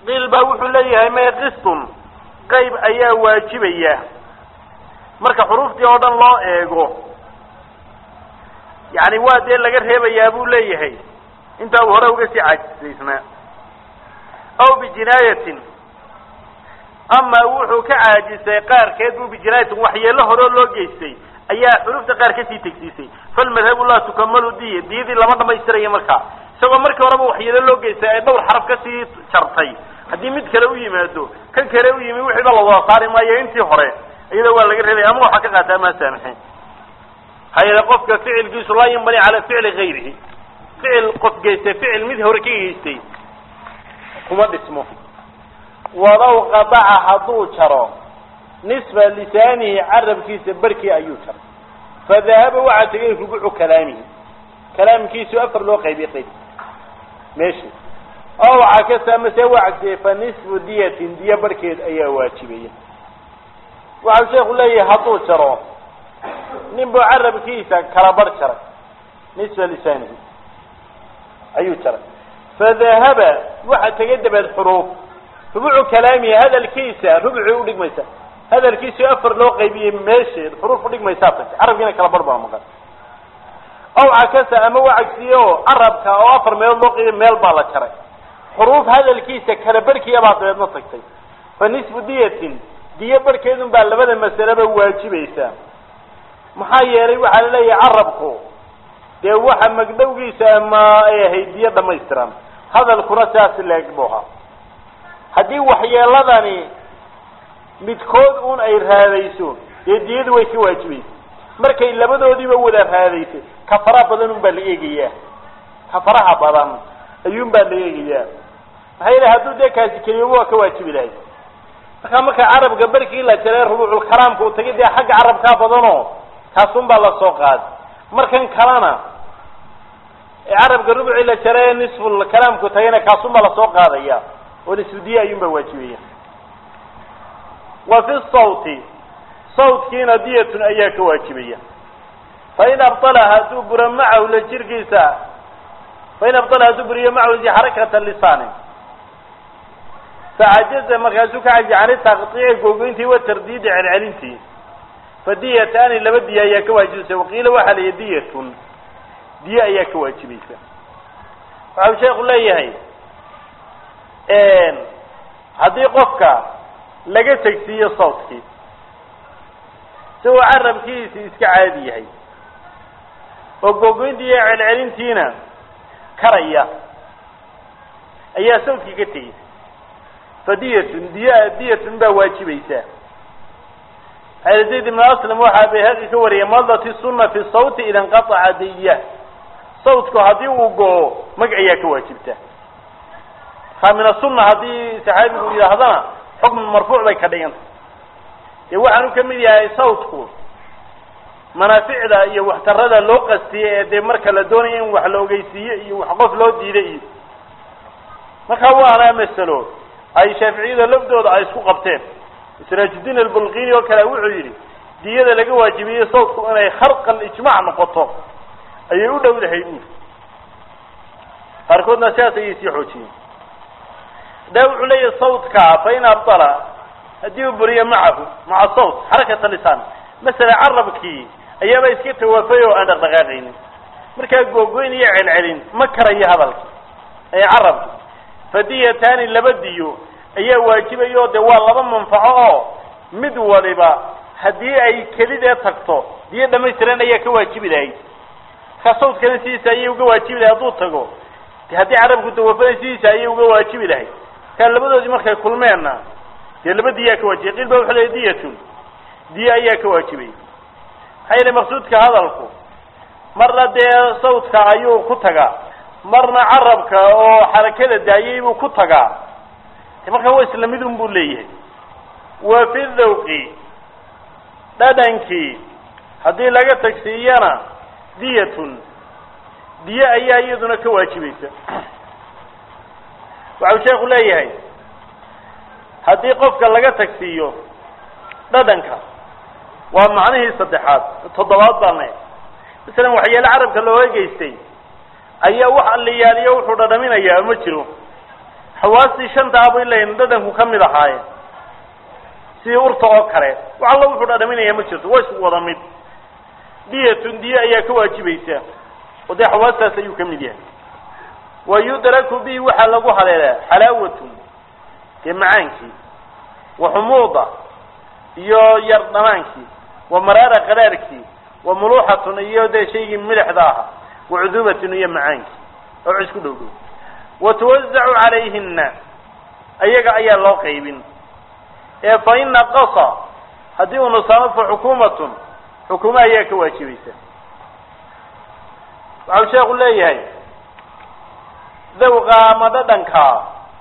qiil baa wuxuu leeyahay may qistun qayb ayaa waajibaya marka xuruuftii oo dhan loo eego yani waa dee laga reebayaa buu leeyahay intaa uu hore uga sii caajisaysnaa aw bijinaayatin ama wuxuu ka caajisay qaarkeed buu bijinaayatin waxyeelo horeo loo geystay ayaa xurufta qaar kasii tegsiisay falmadhabu laa tukamalu diya diyadii lama dhamaystiraya markaa isagoo markii horeba waxyeelo loo geystay ay dhowr xaraf kasii jartay haddii mid kale u yimaado kan kale u yimi wixiiba la wada saari maayo intii hore iyada waa laga reebaya ama waxaa ka qaata ama saamixin hayada qofka ficilkiisu laa yanbani cala ficli gayrihi ficil qof geystay ficil mid hore ka geystay kuma dhismo walow qadaca hadduu jaro nisfa lisaanihi carabkiisa barkii ayuu jaray fadahaba waxaa tegay rubucu kalaamihi kalaamkiisu afar loo qaybiyay qayb meeshi oo waxaa ka saamase waa cagsiyey fa nisfu diyatin diya barhkeed ayaa waajibaya waxau sheeku leeyahay hadduu jaro nin buu carabkiisa kala bar jaray nisfa lisaanihi ayuu jaray fadahaba waxa tegay dabeed xuruuf rubucu kalaamihi hadalkiisa rubucii udhigmaysa hadalkiisu afar loo qaybiyey meesheed xuruuf udhigmaysaa tagtay carabkiina kala bar baa maqan aw cakasa ama waa cagsiye oo carabka oo afar meelood loo qaybiyey meel baa la jaray xuruuf hadalkiisa kala barhkiya baa dabeedna tagtay fa nisfu diyatin diyo barhkeedun baa labada masaleba waajibaysaa maxaa yeelay waxaa la leeyahay carabku dee waxa magdhowgiisa ama ay ahayd diyo dhamaystiran hadalkuna siaas leeg bu ahaa haddii waxyeeladani midkood un ay raadayso dee diyadu way ka waajibaysa markay labadoodiiba wada raadaysay kafaraha badan un baa la eegayaa kafaraha badan ayuun baa la eegayaa maxaa yeele hadduu dee kaasi keliyaba waa ka waajibi lahay markaa marka carabka barkii la jaray rubuuculkalaamka uu tagay dee xagga carabkaa badanoo kaasun baa lasoo qaaday markan kalena carabka rubucii la jaray nisful kalaamku tagayna kaasun baa lasoo qaadaya oo nisfudiye ayuun baa waajibaya wa fi sawti sawtkiina diyatun ayaa ka waajibaya fain abala hadduu buro macahu la jirkiisa fain abala hadduu buriyo macahu xarakata lisaanin facajaza markaasuu ka caji cani taqtiici googoyntii wa tardiidi celcelintii fadiyataani laba diya ayaa ka waajibaysa waqiila waxaa la yihi diyatun diye ayaa ka waajibaysa waxau sheeku leeyahay haddii qofka laga tegsiiyo sawtkii isagoo carabkiisi iska caadi yahay oo googoyntii iyo celcelintiina karaya ayaa sawtkii ka tegey fadiyatun diya diyatun baa waajibaysaa xayr zayd ibn aslam waxaa bayhaqi ka wariyay madati sunna fi sawti ida inqataca diya sawtku haddii uu go-o mag ayaa ka waajibta markaa min asunna haddii saxaabigu yidhaahdana xukm marfuuc bay ka dhiganta dee waxaanu ka mid yahay sawtku manaaficda iyo waxtarada loo qastiye ee dee marka la doonaya in wax la ogeysiiye iyo wax qof loo diida iyo markaa waana masalo ay shaaficiyada lafdooda ay isku qabteen siraajudiin albulqini oo kale wuxuu yidhi diyada laga waajibiyey sawtku inay kharqan ijmac noqoto ayay u dhowdahay buuri qaarkoodna sidaas ayay sii xoojiyeen da wuxuu leeyahay sawtka fa in abdala haddii uu buriyo macahu maca sawt xarakata lisaan masala carabkii ayaaba iska tawaafay oo aan dhaqdhaqaaqaynin markaa googoyn iyo celcelin ma karayo hadalki ee carabki fadiyataani laba diyo ayaa waajibaya oo de waa laba manfaco oo mid waliba haddii ay kelidee tagto diyo dhamaystiran ayaa ka waajibi lahayd markaa sawtkana sidiisa ayay uga waajibi lahay hadduu tago de haddii carabku tawafaday sidiisa ayay uga waajibi lahayd markaa labadoodii markay kulmeenna dee laba diyaa ka waajibay qiil ba wuxuu lehay diyatun diya ayaa ka waajibay maxaa yeele maqsuudka hadalku marna dee sawtka ayuu ku tagaa marna carabka oo xarakada daayay buu ku tagaa markaa waa isla mid un buu leeyahay wa fi dhawqi dhadhankii haddii laga tagsiiyana diyatun diye ayaa iyaduna ka waajibaysa waxau sheeku leeyahay haddii qofka laga tagsiiyo dhadhanka waa macnihii saddexaad toddobaad baan leeyahay masalan waxyaale carabka looga geystay ayaa wax alliyaaliyo wuxuu dhadhaminayaa ma jiro xawaastii shanta abay leeyihin dhadhanku ka mid ahaayeen sidii urta oo kale wax alla wuxuu dhadhaminaya ma jirto waa isku wada mid diyatun diye ayaa ka waajibaysa oo dee xawaastaas ayuu ka mid yahay wa yudraku bihi waxaa lagu haleelaa xalaawatun dee macaankii wa xumuuda iyo yar dhamaankii wa maraara qaraarkii wa muluuxatun iyo dee shaygii milixda ahaa wa cuduubatun iyo macaankii oo isku dhow dhow wa tuwazacu calayhina ayaga ayaa loo qaybin ee fa in naqasa haddii uu nusaamo fa xukuumatun xukuuma ayaa ka waajibaysa waxau sheekhu leeyahay dawqa ama dhadhankaa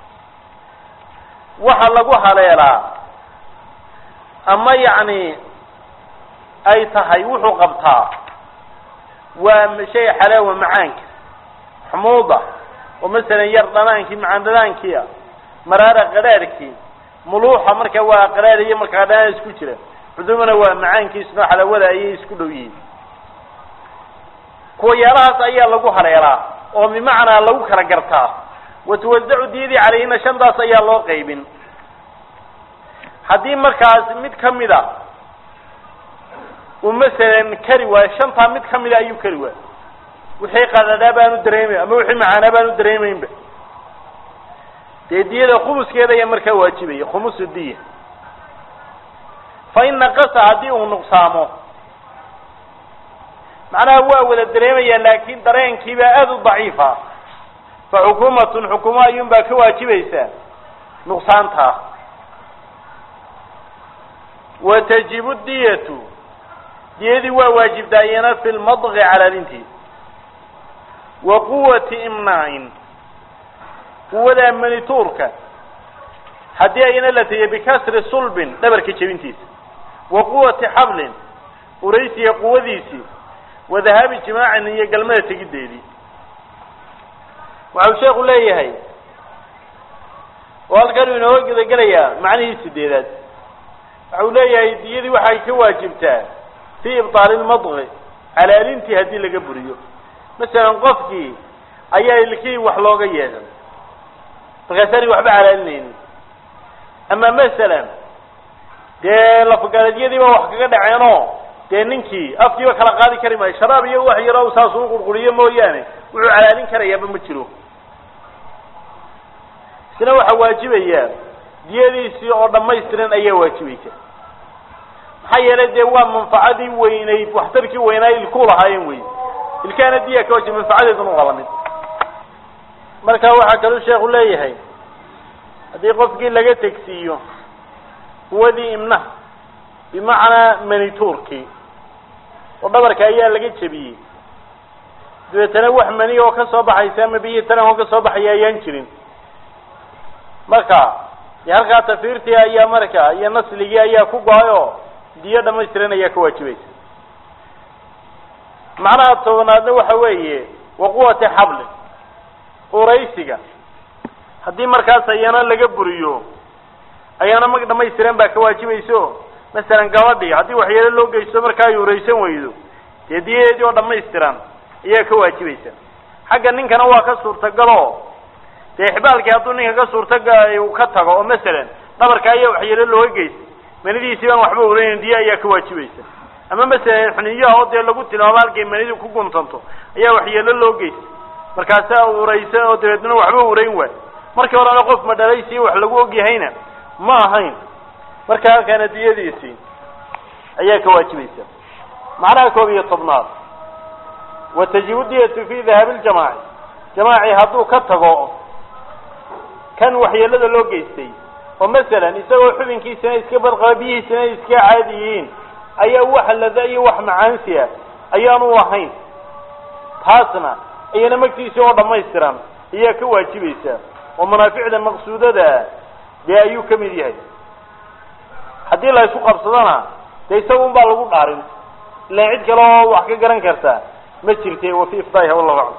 waxa lagu haleelaa ama yacni ay tahay wuxuu qabtaa waa shay xalaawa macaanka xumuuda oo masalan yar dhanaankii macaan dhanaankiia maraara qadhaarhkii muluuxa marka waa qadhaar iyo markaa dhanaan isku jira cudumana waa macaankiisuna xalaawada ayay isku dhow yihiin kuwayaalahaas ayaa lagu haleelaa oo bimacnaa lagu kala gartaa watuwasacu diyadii calayhina shantaas ayaa loo qaybin haddii markaas mid kamid a uu masalan kari waayo shantaa mid kamida ayuu kari waayo wixii qadadhaa baanu dareemayn ama wixii macaanaa baanu dareemaynba dee diyada khumuskeeda ayaa markaa waajibaya khumusu diya fa in naqasa haddii uu nuqsaamo macnaha waa wada dareemaya laakin dareenkiibaa aada u daciifa fa xukuumatun xukuumo ayuun baa ka waajibaysaa nuqsaantaa wa tajibu diyatu diyadii waa waajibtaa iyana fi lmadqi calaalintii wa quwati imnaa'in quwadaa manituurka haddii ayna la tiya bikasri sulbin dhabarka jebintiisa wa quwati xablin uraysiga quwadiisii wa dahaabi jimaacin iyo galmada tegiddeedii waxau sheekhu leeyahay oo halkan uu inooga gudagelayaa macnihii sideedaad waxau leeyahay diyadii waxay ka waajibtaa fii ibtaali lmadqi calaalintii haddii laga buriyo masalan qofkii ayaa ilkii wax looga yeehan markaasaani waxba calaalinaynin ama masalan dee lafgaladyadiiba wax kaga dhaceenoo dee ninkii afkiiba kala qaadi kari maayo sharaab iyo wax yaro saas u qurquriyo mooyaane wuxuu calaalin karayaaba ma jiro isna waxaa waajibaya diyadiisii oo dhammaystiran ayaa waajibaysa maxaa yeelay dee waa manfacadii weynayd waxtarkii weynaa ilkuu lahaayeen wey ilkaana diya ka wajiba manfacadeeduna waa lamid marka waxaa kaluu sheekhu leeyahay haddii qofkii laga tegsiiyo quwadii imnaha bimacnaa manituurkii oo dhabarka ayaa laga jebiyey dabeetana wax mani oo ka soo baxaysa ama biyi tanan oo ka soo baxaya ayaan jirin marka dee halkaa tafiirtii ayaa marka iyo nasligii ayaa ku go-ay oo diyo dhamaystiran ayaa ka waajibaysa macnaha tobanaadna waxa weeye wa quwati xablin uraysiga haddii markaas ayana laga buriyo ayaana mag dhamaystiran baa ka waajibayso masalan gabadhii haddii waxyeelo loo geysto markaa ay uraysan weydo dee diyadeedii oo dhamaystiran ayaa ka waajibaysa xagga ninkana waa ka suurtagalo dee xibaalkii hadduu ninka ka suurtaga uu ka tago oo masalan dhabarka ayaa waxyeelo looga geysta manidiisii baan waxba uraynin diya ayaa ka waajibaysa ama masalan xuniyaha oo dee lagu tilmaamo halkay manidu ku guntanto ayaa waxyeelo loo geysta markaasaa uraysa oo dabeedna waxba urayn waay markii horena qof madhalaysiiyo wax lagu ogyahayna ma ahayn marka halkaana diyadiisii ayaa ka waajibaysa macnaha koob iyo tobnaad wa tajibu diyatu fi dahaabi ljamaaci jamaaci hadduu ka tago kan waxyeelada loo geystay oo masalan isagoo xubinkiisana iska badqaba biyihiisana iska caadi yihiin ayaa wax lada iyo wax macaansiya ayaanu ahayn taasna iyana magtiisii oo dhammaystiran ayaa ka waajibaysa oo manaaficda maqsuudada dee ayuu ka mid yahay haddii la isku qabsadona dee isaga un baa lagu dhaarin ilaan cid kale oo wax ka garan karta ma jirte wa fi ifdaa'iha wallahu aclam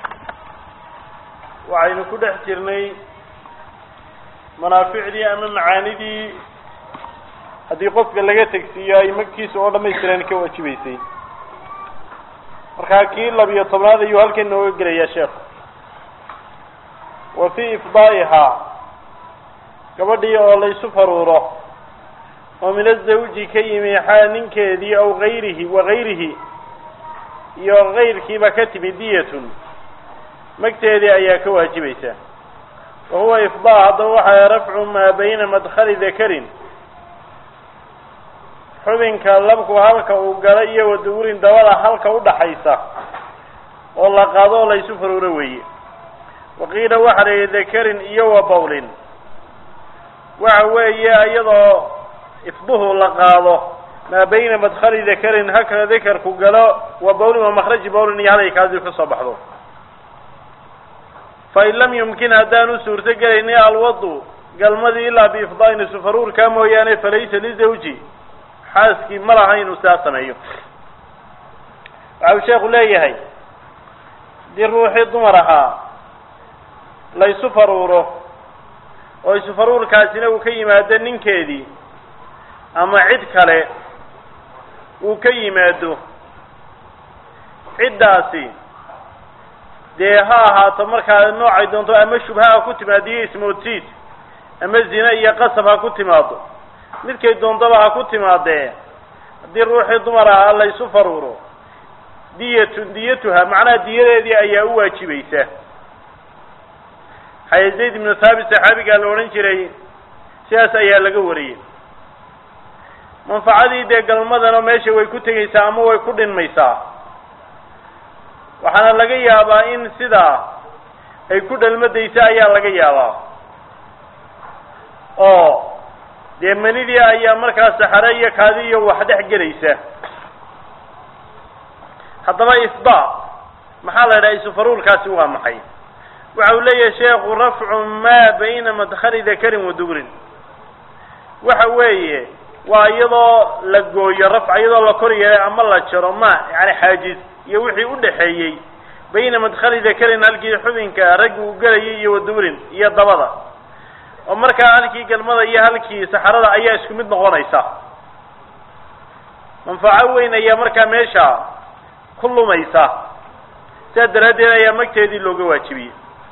waxaynu ku dhex jirnay manaaficdii ama macaanidii haddii qofka laga tegsiiyo ay magtiisa oo dhamaystiran ka waajibaysay markaa kii labiyo tobnaad ayuu halkan nooga gelayaa sheekhu wa fii ifdaa'ihaa gabadhii oo laysu faruuro oo min azawji ka yimi xaa ninkeedii aw gayrihi wa gayrihi iyo gayrkiiba ka timi diyatun magteedii ayaa ka waajibaysa wa huwa ifdaa haddaba waxaa rafcu maa bayna madkhali dakarin xubinka labku halka uu gala iyo wadugurin dabada halka udhaxaysa oo la qaado oo laysu faruuro weeye waqiila waxa la yidhi dakarin iyo wa bawlin waxa weeye iyadoo ifduhu la qaado maa bayna madkhali dakarin halka dakarku galo wa bawlin wa makhraji bawlin iyo halay kaadiu ka soo baxdo fain lam yumkin haddaanu suurto gelayni alwadu galmadii ilaa biifdaa'in isufaruurkaa mooyaane falaysa lizawji xaaskii ma laha inuu sidaa sameeyo waxa uu sheekhu leeyahay haddii ruuxii dumar ahaa la ysu faruuro oo isufaruurkaasina uu ka yimaado ninkeedii ama cid kale uu ka yimaado ciddaasi dee ha ahaato markaa noocay doonto ama shubha ha ku timaadiyo ismoodsiid ama zine iyo qasab ha ku timaado midkay doontaba ha ku timaadee haddii ruuxii dumar ahaa la ysu faruuro diyatun diyatuha macnaha diyadeedii ayaa u waajibaysa xaya zayd ibnu thaabit saxaabigaa la odhan jiray sidaas ayaa laga wariyey manfacadii dee galmadana meesha way ku tegaysaa ama way ku dhinmaysaa waxaana laga yaabaa in sidaa ay ku dhalmadaysa ayaa laga yaabaa oo dee manidii ayaa markaa saxare iyo kaadi iyo wax dhex gelaysa haddaba ifdaa maxaa la yidhaha isufaruurkaasi waa maxay waxa uu leeyahay sheekhu rafcu maa bayna madkhali dakarin wa dugrin waxa weeye waa iyadoo la gooyo rafca iyadoo la kor yeelay ama la jaro ma yani xaajiz iyo wixii udhaxeeyey bayna madkhali dakarin halkii xubinka raggi uu gelayay iyo wadugurin iyo dabada oo markaa halkii galmada iyo halkii saxarada ayaa isku mid noqonaysa manfaco weyn ayaa markaa meesha ku lumaysa sidaa daraaddeed ayaa magteedii looga waajibiyey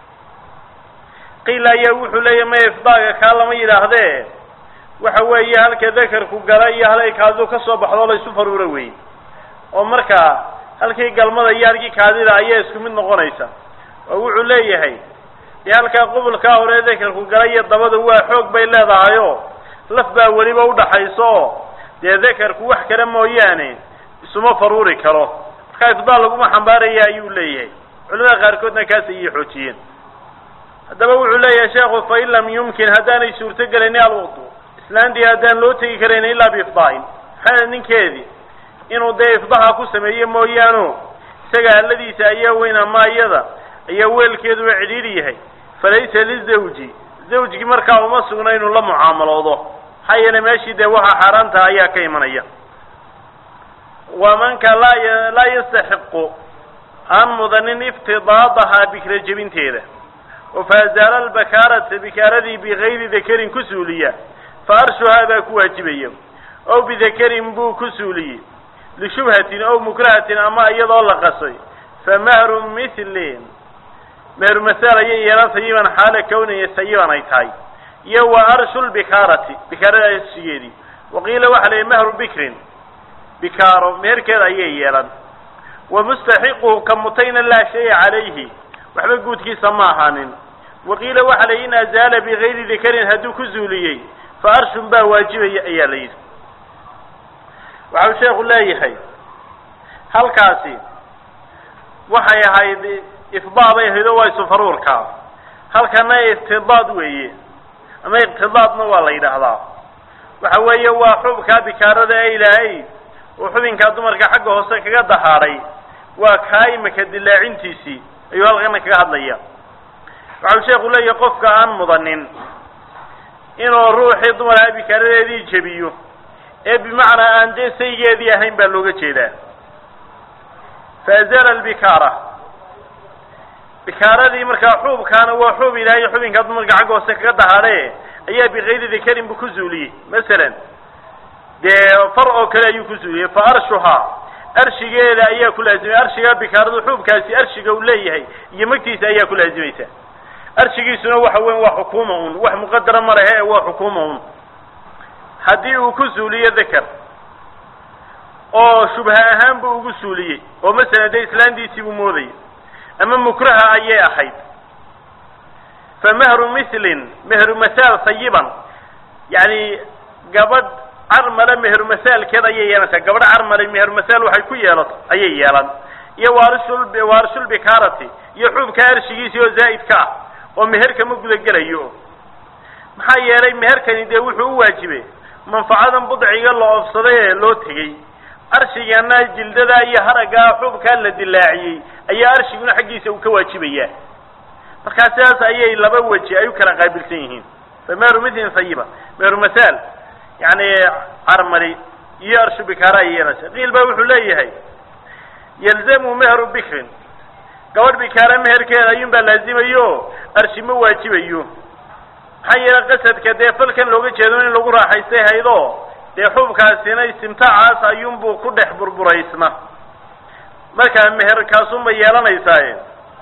qiila ayaa wuxuu leeyahy maya ifdaaga kaa lama yidhaahdee waxa weeye halka dakarku gala iyo halay kaadidu ka soo baxdo la isu faruura weeye oo markaa halkii galmada iyo halkii kaadida ayaa isku mid noqonaysa oo wuxuu leeyahay dee halkaa qubulkaa hore dakarku gala iyo dabada waa xoog bay leedahayo laf baa weliba udhaxayso oo dee dakarku wax kale mooyaane isuma faruuri karo markaa ifdaal laguma xambaaraya ayuu leeyahay culimada qaarkoodna kaas ayay xoojiyeen haddaba wuxuu leeyahay sheekhu fain lam yumkin haddaanay suurto gelayni alwudu islaantii haddaan loo tegi karayn ilaa biifdaa'in maxaa ninkeedii inuu dee ifdaha ku sameeyo mooyaano isaga alladiisa ayaa weyn ama iyada ayaa weelkeeduba cidhiidhi yahay falaysa lizawji zawjgii markaa uma sugna inuu la mucaamaloodo maxaa yeelay meeshii dee waxa xaaraantaha ayaa ka imanaya wamanka laa laa yastaxiqu aan mudanin iftidaadahaa bikra jebinteeda oo faazaala albakaarata bikaaradii bigayri dakarin ku suuliya fa arshuhaa baa ku waajibaya ow bidakarin buu ku suuliyey lishubhatin ow mukrahatin ama iyadoo la qasay fa mahru mithlin meheru masal ayay yeelan sayiban xaala kawniya sayiban ay tahay iyo wa arshu lbikaarati bikaarada arshigeedii waqiila waxa la yihi mahru bikrin bikaaro meherkeeda ayay yeelan wa mustaxiquhu ka mutayna laa shaya calayhi waxba guudkiisa ma ahaanin waqiila waxa la yidhi in azaala bigayri dakarin hadduu ku zuuliyey fa arshun baa waajibaya ayaa la yidhi waxau sheekhu leeyahay halkaasi waxay ahayd ifdaa bay ahayd oo waa isufaruurka halkana iftidaad weeye ama iqtidaadna waa la yidhaahdaa waxa weeye waa xubkaa bikaarada ee ilaahay uu xubinkaa dumarka xagga hoose kaga dahaadhay waa kaa imika dilaacintiisii ayuu halkana kaga hadlaya waxau sheekhu leeyahay qofka aan mudanin inuu ruuxii dumarkaa bikaaradeedii jebiyo ee bimacnaa aan dee saygeedii ahayn baa looga jeedaa faazala albikaara bikaaradii markaa xuubkaana waa xuub ilaahay xubinkaa dumarka xagga hoose kaga dahaadhe ayaa bikayri dakarin bu ku zuuliyey masalan dee far oo kale ayuu ku zuuliyey fa arshuhaa arshigeeda ayaa ku laazimay arshigaa bikaaradu xuubkaasi arshiga uu leeyahay iyo magtiisa ayaa ku laazimaysa arshigiisuna waxa weya waa xukuuma un wax muqadara ma lehe waa xukuuma un haddii uu ku suuliyo deker oo shubha ahaan buu ugu suuliyey oo masalan dee islaantiisii buu moodayay ama mukraha ayay ahayd fa mehru mislin mehru masaal sayiban yani gabadh carmale meheru masaalkeed ayay yeelanaysaa gabadh carmale meheru masaal waxay ku yeelato ayay yeelan iyo waarisul waarisulbikaarati iyo xuubka arshigiisii oo zaa'idka ah oo meherka ma gudagelayo maxaa yeelay meherkani dee wuxuu u waajibay manfacadan budciga la oofsaday ee loo tegey arshigana jildada iyo haraggaa xuubkaa la dilaaciyey ayaa arshiguna xaggiisa uu ka waajibayaa markaa sidaas ayay laba weji ay u kala qaabilsan yihiin fa meheru mithlin sayiba meheru masaal yani carmali iyo arshu bikaara ay yeelanaysa qiil baa wuxuu leeyahay yalzamu mehru bikrin gabadh bikaara meherkeeda ayuun baa laazimayo arshi ma waajibayo maxaa yeelay qasadka dee falkan looga jeedo in lagu raaxaystay haydo dee xubkaasina istimtaacaas ayuunbuu ku dhex burburaysna markaa meherkaasunbay yeelanaysaa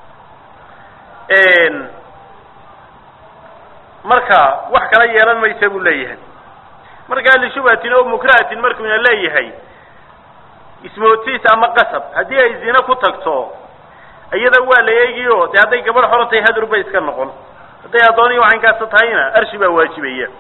marka wax kala yeelan maysa buu leeyahay markaa lishubhatin oo mukrahatin markuuna leeyahay ismoodsiis ama qasab haddii ay zine ku tagto iyada waa la eegiyo dee hadday gabadh xoro tahay hadur bay iska noqon hadday addooniya waxankaasa tahayna arshi baa waajibaya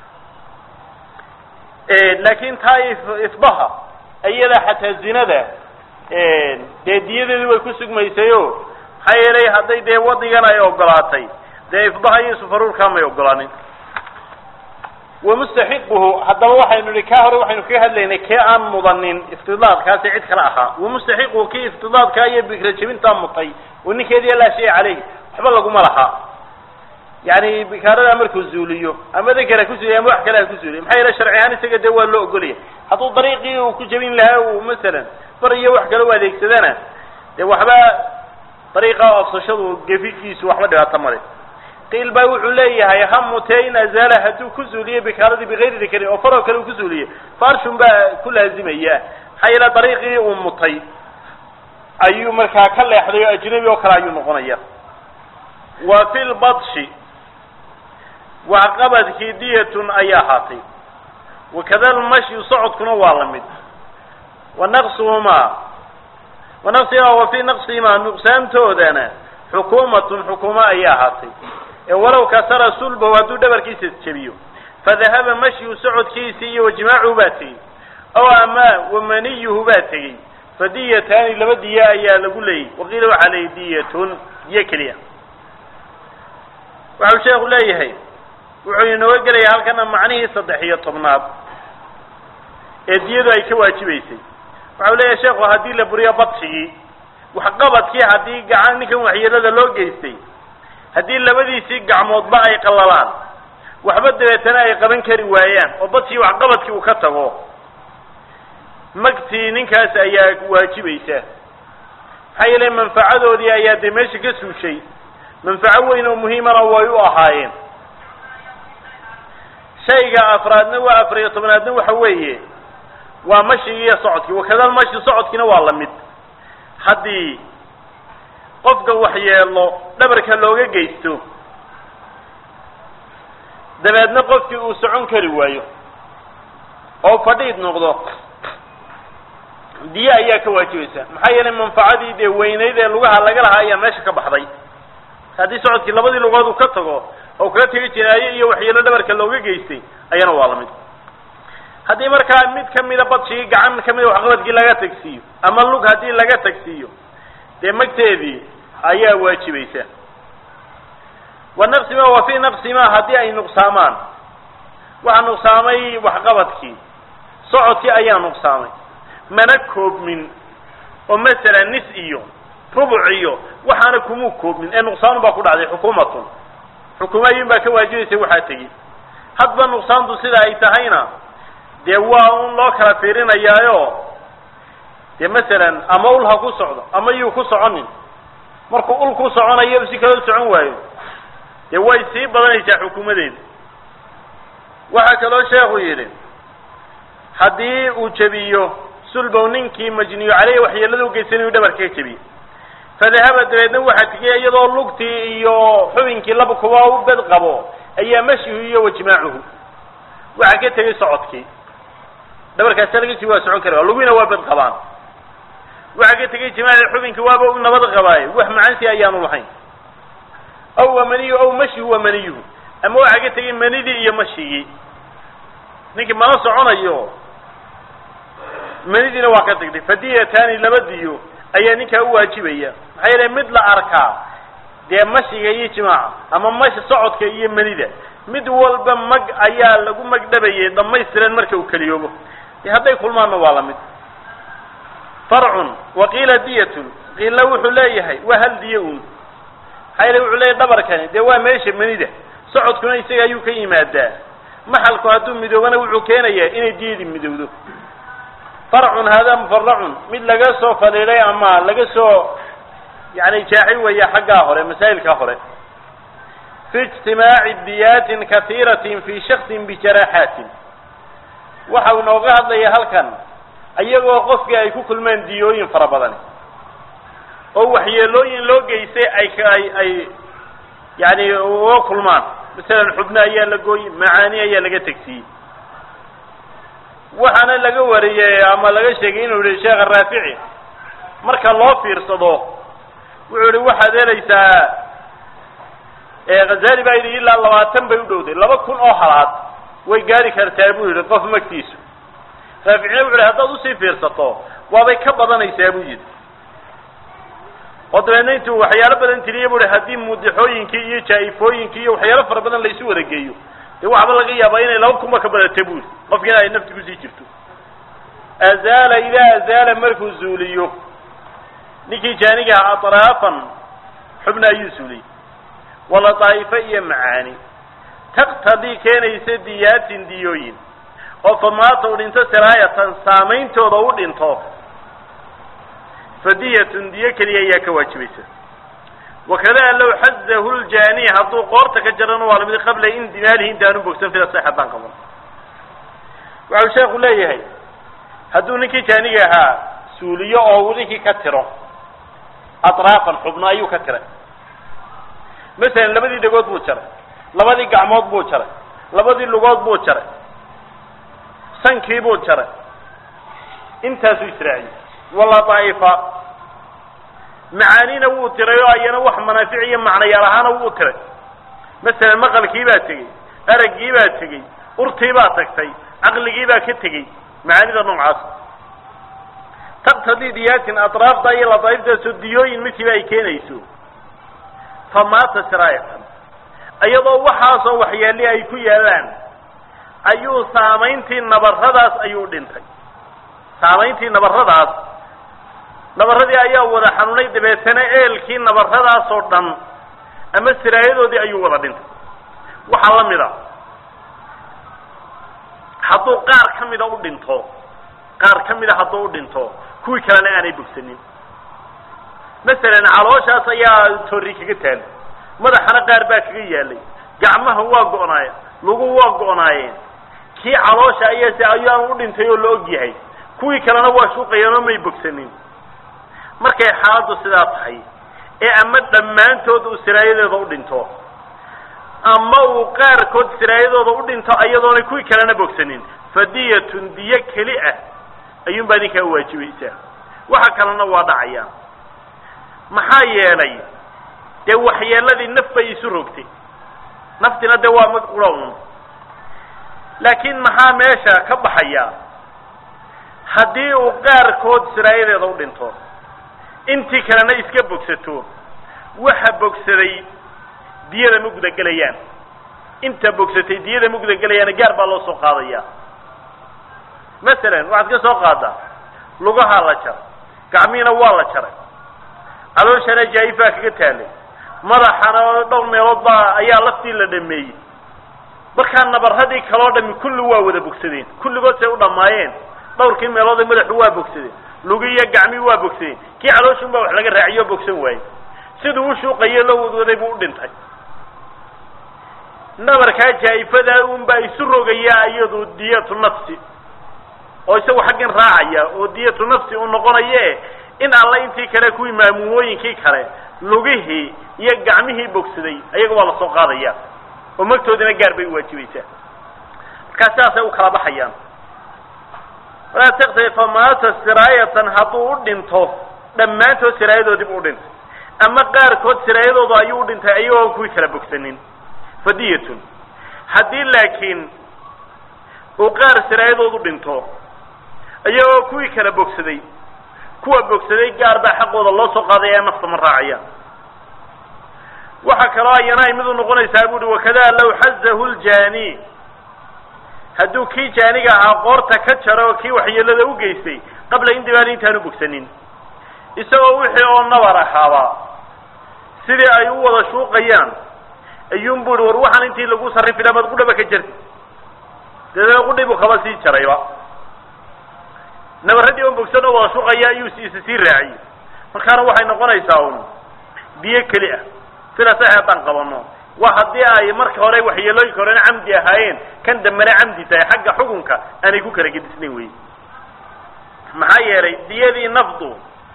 laakin taa ifbaha iyada xataa zinada dee diyadeedu way ku sugmaysayo maxaa yeelay hadday dee wadigan ay ogolaatay dee ifbaha iyo sufaruurkaa may ogolaanin wamustaxiquhu haddaba waxaynu nihi kaa hore waxaynu kaga hadlaynay kee aan mudanin iftidaadkaasi cid kale ahaa wamustaxiquhu kii iftidaadkaa iyo bikra jebintaa mutay oo ninkeediya laa shay caleyh waxba laguma laha yani bikaaradaa markuu zuuliyo ama dakera ku zuuliyo ama wax kale ha ku zuuliyo maxaa yeele sharci ahaan isaga dee waa loo ogolaya hadduu dariiqii uu ku jebin lahaa uu masalan bar iyo wax kale u adeegsadana dee waxba dariiqa oofsashadu gefikiisu waxba dhibaato male qiil baa wuxuu leeyahay ha mutee in azaala hadduu ku zuuliyo bikaaradii bigayri dakarin oo faroo kale uu ku zuuliyo farshun baa ku laazimaya maxaa yeele dariiqii uu mutay ayuu markaa ka leexday oo ajnabi oo kale ayuu noqonaya wa fi lbadshi waxqabadkii diyatun ayaa ahaatay wakada lmashyu socodkuna waa la mid wa naqsuhumaa wa naqsihimaa wa fii naqsihimaa nuqsaantoodana xukuumatun xukuuma ayaa ahaatay ee walow kasara sulbahu hadduu dhabarkiisa jebiyo fadahaba mashyu socodkiisii iyo wajimaacuhu baa tegey ow ama wamaniyuhu baa tegey fadiyataani laba diya ayaa lagu leeyay waqiila waxaa leeyay diyatun diyo keliya waxau sheekhu leeyahay wuxuu inooga gelayaa halkana macnihii saddex iyo tobnaad ee diyadu ay ka waajibaysay waxau leeyahay sheekhu haddii la buriyo badshigii waxqabadkii haddii gacan ninkan waxyeelada loo geystay haddii labadiisii gacmoodba ay qallalaan waxba dabeetana ay qaban kari waayaan oo badshii waxqabadkii uu ka tago magtii ninkaas ayaa waajibaysa maxaa yeele manfacadoodii ayaa dee meesha ka suushay manfaco weyn oo muhiimana way u ahaayeen shayga afraadna waa afariyo tobnaadna waxa weeye waa mashigi iyo socodkii wakadal mashi socodkiina waa la mid haddii qofka waxyeelo dhabarka looga geysto dabeedna qofkii uu socon kari waayo oo fadhiid noqdo diye ayaa ka waajibaysa maxaa yeelay manfacadii dee weynayd ee lugaha laga lahaa ayaa meesha ka baxday haddii socodkii labadii lugood uu ka tago oo kaga tegi jinaaye iyo waxyeelo dhabarka looga geystay ayana waa lamid haddii markaa mid kamida badshigii gacan kamida waxqabadkii laga tagsiiyo ama lug haddii laga tagsiiyo dee magteedii ayaa waajibaysa wa naqsima wa fii naqsima haddii ay nuqsaamaan waxaa nuqsaamay waxqabadkii socodkii ayaa nuqsaamay mana koobmin oo masalan nis iyo rubuc iyo waxaana kumuu koobmin ee nuqsaanu baa ku dhacday xukuumatun xukuumo ayuun baa ka waajibaysa waxaa tegi hadba nuqsaantu sida ay tahayna dee waa un loo kala fiirinayaayo dee masalan ama ul ha ku socdo ama yuu ku soconin markuu ul ku soconayo si kaloo socon waayo dee way sii badanaysaa xukuumadeeda waxaa kaloo sheekhu yidhi haddii uu jebiyo sulbow ninkii majniyu caleyhi waxyeelada u geysanayu dhabarka ka jebiye fadahaba dabeedna waxaa tegey iyadoo lugtii iyo xubinkii laba kuba u bed qabo ayaa mashihu iyo wajmaacuhu waxaa ka tegey socodkii dhabarkaasa laga jii waa socon kara lugina waa bed qabaan waxaa ka tegey jimaaci xubinkii waaba u nabad qabaaye wax macansi ayaanu lahayn aw wa maniyu aw mashihu wa maniyuhu ama waxaa ka tegey manidii iyo mashigii ninkii mana soconayo manidiina waa ka tagtay fadiyatani laba diyo ayaa ninkaa u waajibaya maxaa yeele mid la arkaa dee mashiga iyo jimaaca ama mashi socodka iyo manida mid walba mag ayaa lagu magdhabayay dhamaystiran marka uu keliyoobo de hadday kulmaanna waa lamid farcun waqiila diyatun qiila wuxuu leeyahay waa hal diyo un maxaa yeele wuxuu leeyahy dhabarkani dee waa meesha manida socodkuna isaga ayuu ka yimaadaa maxalku hadduu midoobana wuxuu keenayaa inay diyadii midowdo farcun hada mufaracun mid laga soo fadhiiday ama laga soo yani jaaxi weeya xaggaa hore masaa'ilka hore fi ijtimaaci diyaatin katiiratin fi shaksin bijaraaxaatin waxa uu nooga hadlaya halkan iyagoo qofkii ay ku kulmeen diyooyin fara badan oo waxyeelooyin loo geystay ay ay ay yani uga kulmaan masalan xubno ayaa la gooyey macaani ayaa laga tegsiiyey waxaana laga wariyey ama laga sheegay inuu yihi sheekha raafici marka loo fiirsado wuxuu yihi waxaad helaysaa khazali baa yidhi ilaa labaatan bay u dhowday laba kun oo halaad way gaari kartaa buu yihi qof magtiisu raaficina wuxu yihi haddaad usii fiirsato waabay ka badanaysaa buu yidhi oo dabeedna intuu waxyaalo badan tiriya bu hi haddii mudixooyinkii iyo jaa-ifooyinkii iyo waxyaalo fara badan laysu wada geeyo dee waxba laga yaabaa inay laba kunba ka badata buri qofkiina ay nafti kusii jirto azaala idaa azaala markuu zuuliyo ninkii jaanigaha atraafan xubna ayuu zuuliyey wala daa'ifa iyo macaani taqtadii keenaysa diyaatin diyooyin oo famaata u dhinto siraayatan saameyntooda u dhinto fadiyatun diyo keliya ayaa ka waajibaysa wakada low xazahu ljaani hadduu qoorta ka jarana waa lamid qabla indimaalihi intaanu bogsan fida sax haddaan qaban waxau sheeku leeyahay hadduu ninkii jaaniga ahaa suuliyo oo uu ninkii ka tiro atraafan xubno ayuu ka tiray masalan labadii dhagood buu jaray labadii gacmood buu jaray labadii lugood buu jaray sankii buu jaray intaasuu israaciyey wala daa'ifa macaanina wuu tiray oo ayana wax manaafic iyo macnayaal ahaana wuu tiray masalan maqalkii baa tegey araggii baa tegey urtii baa tagtay caqligii baa ka tegey macaanida noocaas taqtadii diyaatin atraafta iyo ladaaiftaasoo diyooyin midkiiba ay keenayso fa maata siraayatan iyadoo waxaasoo waxyaali ay ku yaalaan ayuu saamayntii nabaradaas ayuu dhintay saamayntii nabaradaas nabaradii ayaa wada xanuunay dabeetana eelkii nabaradaas oo dhan ama siraayadoodii ayuu wada dhintay waxaa la mid a hadduu qaar ka mida u dhinto qaar ka mida hadduu u dhinto kuwii kalena aanay bogsanin masalan calooshaas ayaa torri kaga taal madaxana qaar baa kaga yaalay gacmaha waa go'naayeen lugu waa go'naayeen kii caloosha ayaa se ayaan u dhintay oo la og yahay kuwii kalena waa shuuqayeen oo may bogsanin markay xaaladdu sidaa tahay ee ama dhammaantood uu siraayadeeda u dhinto ama uu qaarkood siraayadooda u dhinto ayadoonay kuwii kalena bogsanin fadiyatun diyo keli ah ayuunbaa ninkaa waajibaysaa waxa kalena waa dhacaya maxaa yeelay dee waxyeeladii naf bay isu rogtay naftina dee waa mid qura un laakiin maxaa meesha ka baxaya haddii uu qaarkood siraayadeeda u dhinto intii kalena iska bogsato waxa bogsaday diyada ma gudagelayaan inta bogsatay diyada ma gudagelayaan gaar baa loo soo qaadaya masalan waxaad ka soo qaadaa lugahaa la jaray gacmihiina waa la jaray calooshana jaayifaa kaga taalay madaxana dhowr meelood baa ayaa laftii la dhameeyey markaa nabaradii kaloo dhami kulli waa wada bogsadeen kulligood say u dhammaayeen dhowrkii meelood madaxu waa bogsadeen lugi iyo gacmii waa bogsadeen kii calooshun baa wax laga raaciyo bogsan waayey siduu u shuuqayo loo wadwaday buu u dhintay nabarkaa jaa-ifada un baa isu rogaya iyadu diyatu nafsi oo isagu xaggan raacaya oo diyatu nafsi u noqonaye in alla intii kale kuwii maamuumooyinkii kale lugihii iyo gacmihii bogsaday ayaga waa lasoo qaadaya oo magtoodina gaar bay uwaajibaysaa markaa sidaasay u kala baxayaan walaa taktafi famaata siraayatan hadduu u dhinto dhammaantood siraayadoodib u dhintay ama qaarkood siraayadooda ayuu u dhintay ayagoon kuwii kala bogsanin fadiyatun haddii laakiin uu qaar siraayadoodu dhinto iyagoo kuwii kala bogsaday kuwa bogsaday gaar baa xaqooda loo soo qaaday ee nafta ma raacayaan waxaa kaloo ayana ay mid u noqonaysaa buuhi wakada law xazahu ljani hadduu kii jaaniga ahaa qoorta ka jaro oo kii waxyeelada u geystay qabla indibaali intaanu bogsanin isagoo wixii oo nabar ahaaba sidii ay u wada shuuqayaan ayuun bu ihi war waxaan intii lagu sarrifi laha maad qudhaba ka jarti dabeedna qudhi buu kaba sii jarayba nabaradii on bogsan oo wada shuqaya ayuu isa sii raaciyey markaana waxay noqonaysaa un biyo keli ah sida sax haddaan qabano waa haddii ay marka hore waxyeelooyinka horena camdi ahaayeen kan dambena camdi tahay xagga xukunka aanay ku kala gedisnayn wey maxaa yeelay diyadii nafdu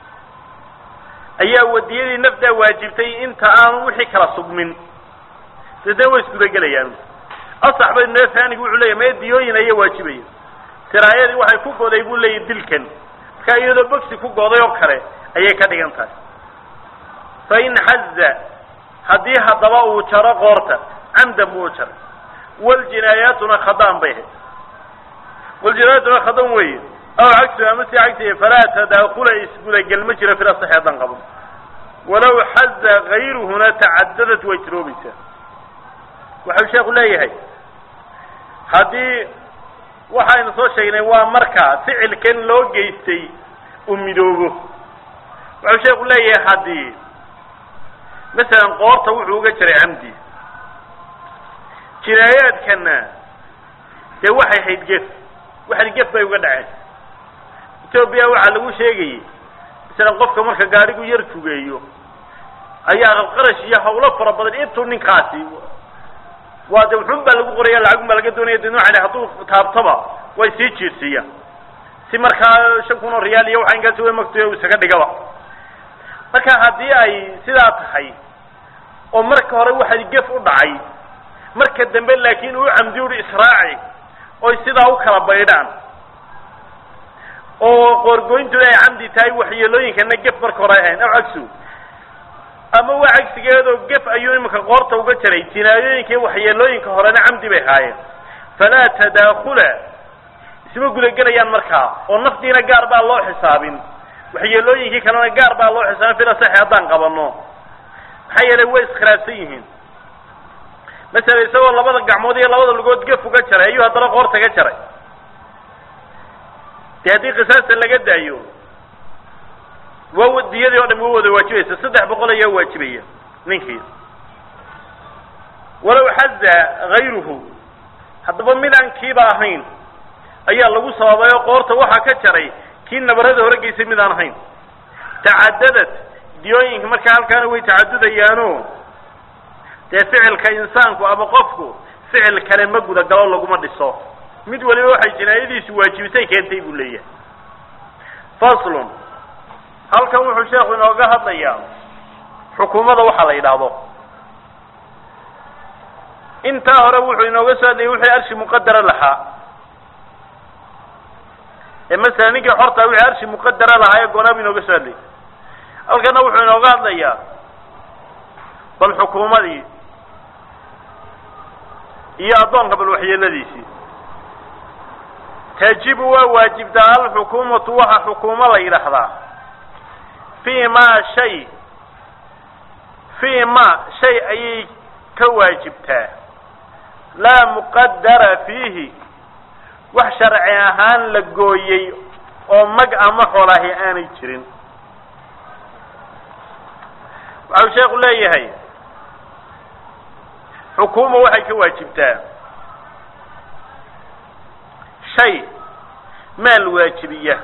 ayaa wadiyadii nafdaa waajibtay inta aanu wixii kala sugmin deedna way isgudagelayaan asax bay neefanigu wuxuu leeyahy mee diyooyin ayaa waajibaya siraayadii waxay ku goday buu leeyahy dilkan marka iyadoo bogsi ku goday oo kale ayay ka dhigan tahay fa in xaza haddii haddaba uu jaro qoorta camdan buu jaray waljinaayaatuna khadaan bay ahayd waljinaayaatuna khadan weeye aw cagsu ama si cagsiya falaa tadaakula isgudagel ma jiro fila saxeedan qabo walow xaza gayruhuna tacadadat way jiroobaysaa waxau sheeku leeyahay haddii waxaynu soo sheegnay waa marka ficilkan loo geystay uu midoobo waxau sheeku leeyahay haddii masalan qoorta wuxuu uga jiray camdi jinaayaadkana dee waxay hayd gef waxan gef bay uga dhaceen etoobiya waxaa lagu sheegayay masalan qofka marka gaadhigu yar fugeeyo ayaa qarash iyo hawlo fara badan intuu ninkaasi waa de wuxun baa lagu qoraya lacagum baa laga doonaya de noocan hadduu taabtaba way sii jiirsiiyaan si markaa shan kun oo riyaal iyo waxa inkaasi way magtuya u isaga dhigaba marka haddii ay sidaa tahay oo marka hore waxaa gef u dhacay marka dambe laakiin uu camdi uri israaci oy sidaa u kala baydhaan oo qoorgoyntooda ay camdi tahay waxyeelooyinkana gef marka hore ahayn aw cagsu ama waa cagsigeedoo gef ayuu iminka qoorta uga jaray jinaayooyinka iyo waxyeelooyinka horena camdi bay haayeen falaa tadaakula isma gudagelayaan markaa oo nafdiina gaar baa loo xisaabin waxyeelooyinkii kalena gaar baa loo xisaabin fila saxi haddaan qabano maxaa yeelay way iskhilaafsan yihiin masala isagoo labada gacmood iyo labada lugood gef uga jaray ayuu haddana qoorta ga jaray dee haddii qisaasta laga daayo waa diyadii oo dham waa wada waajibaysa saddex boqol ayaa waajibaya ninkii walow xaza gayruhu haddaba midaan kiiba ahayn ayaa lagu sababay oo qoorta waxaa ka jaray kii nabarada hore geysay midaan ahayn tacadadad diyooyinka markaa halkaana way tacadudayaano dee ficilka insaanku ama qofku ficil kale ma gudagalo laguma dhiso mid waliba waxay jinaayadiisu waajibisay keentay buu leeyahay faslun halkan wuxuu sheekhu inooga hadlayaa xukuumada waxa la yidhaahdo intaa hore wuxuu inooga soo hadlayay wixii arshi muqadara lahaa ee masalan ninkii xorta wixii arshi muqadara lahaa ee goonaab inooga soo hadlayay halkana wuxuu inooga hadlayaa bal xukuumadii iyo addoonka bal waxyeeladiisii tajibu waa waajibtaa alxukuumatu waxa xukuumo la yidhaahdaa fi ma shay fi ma shay ayay ka waajibtaa laa muqadara fiihi wax sharci ahaan la gooyey oo mag ama xoolahi aanay jirin waxau sheekhu leeyahay xukuuma waxay ka waajibtaa shay maal waajibiya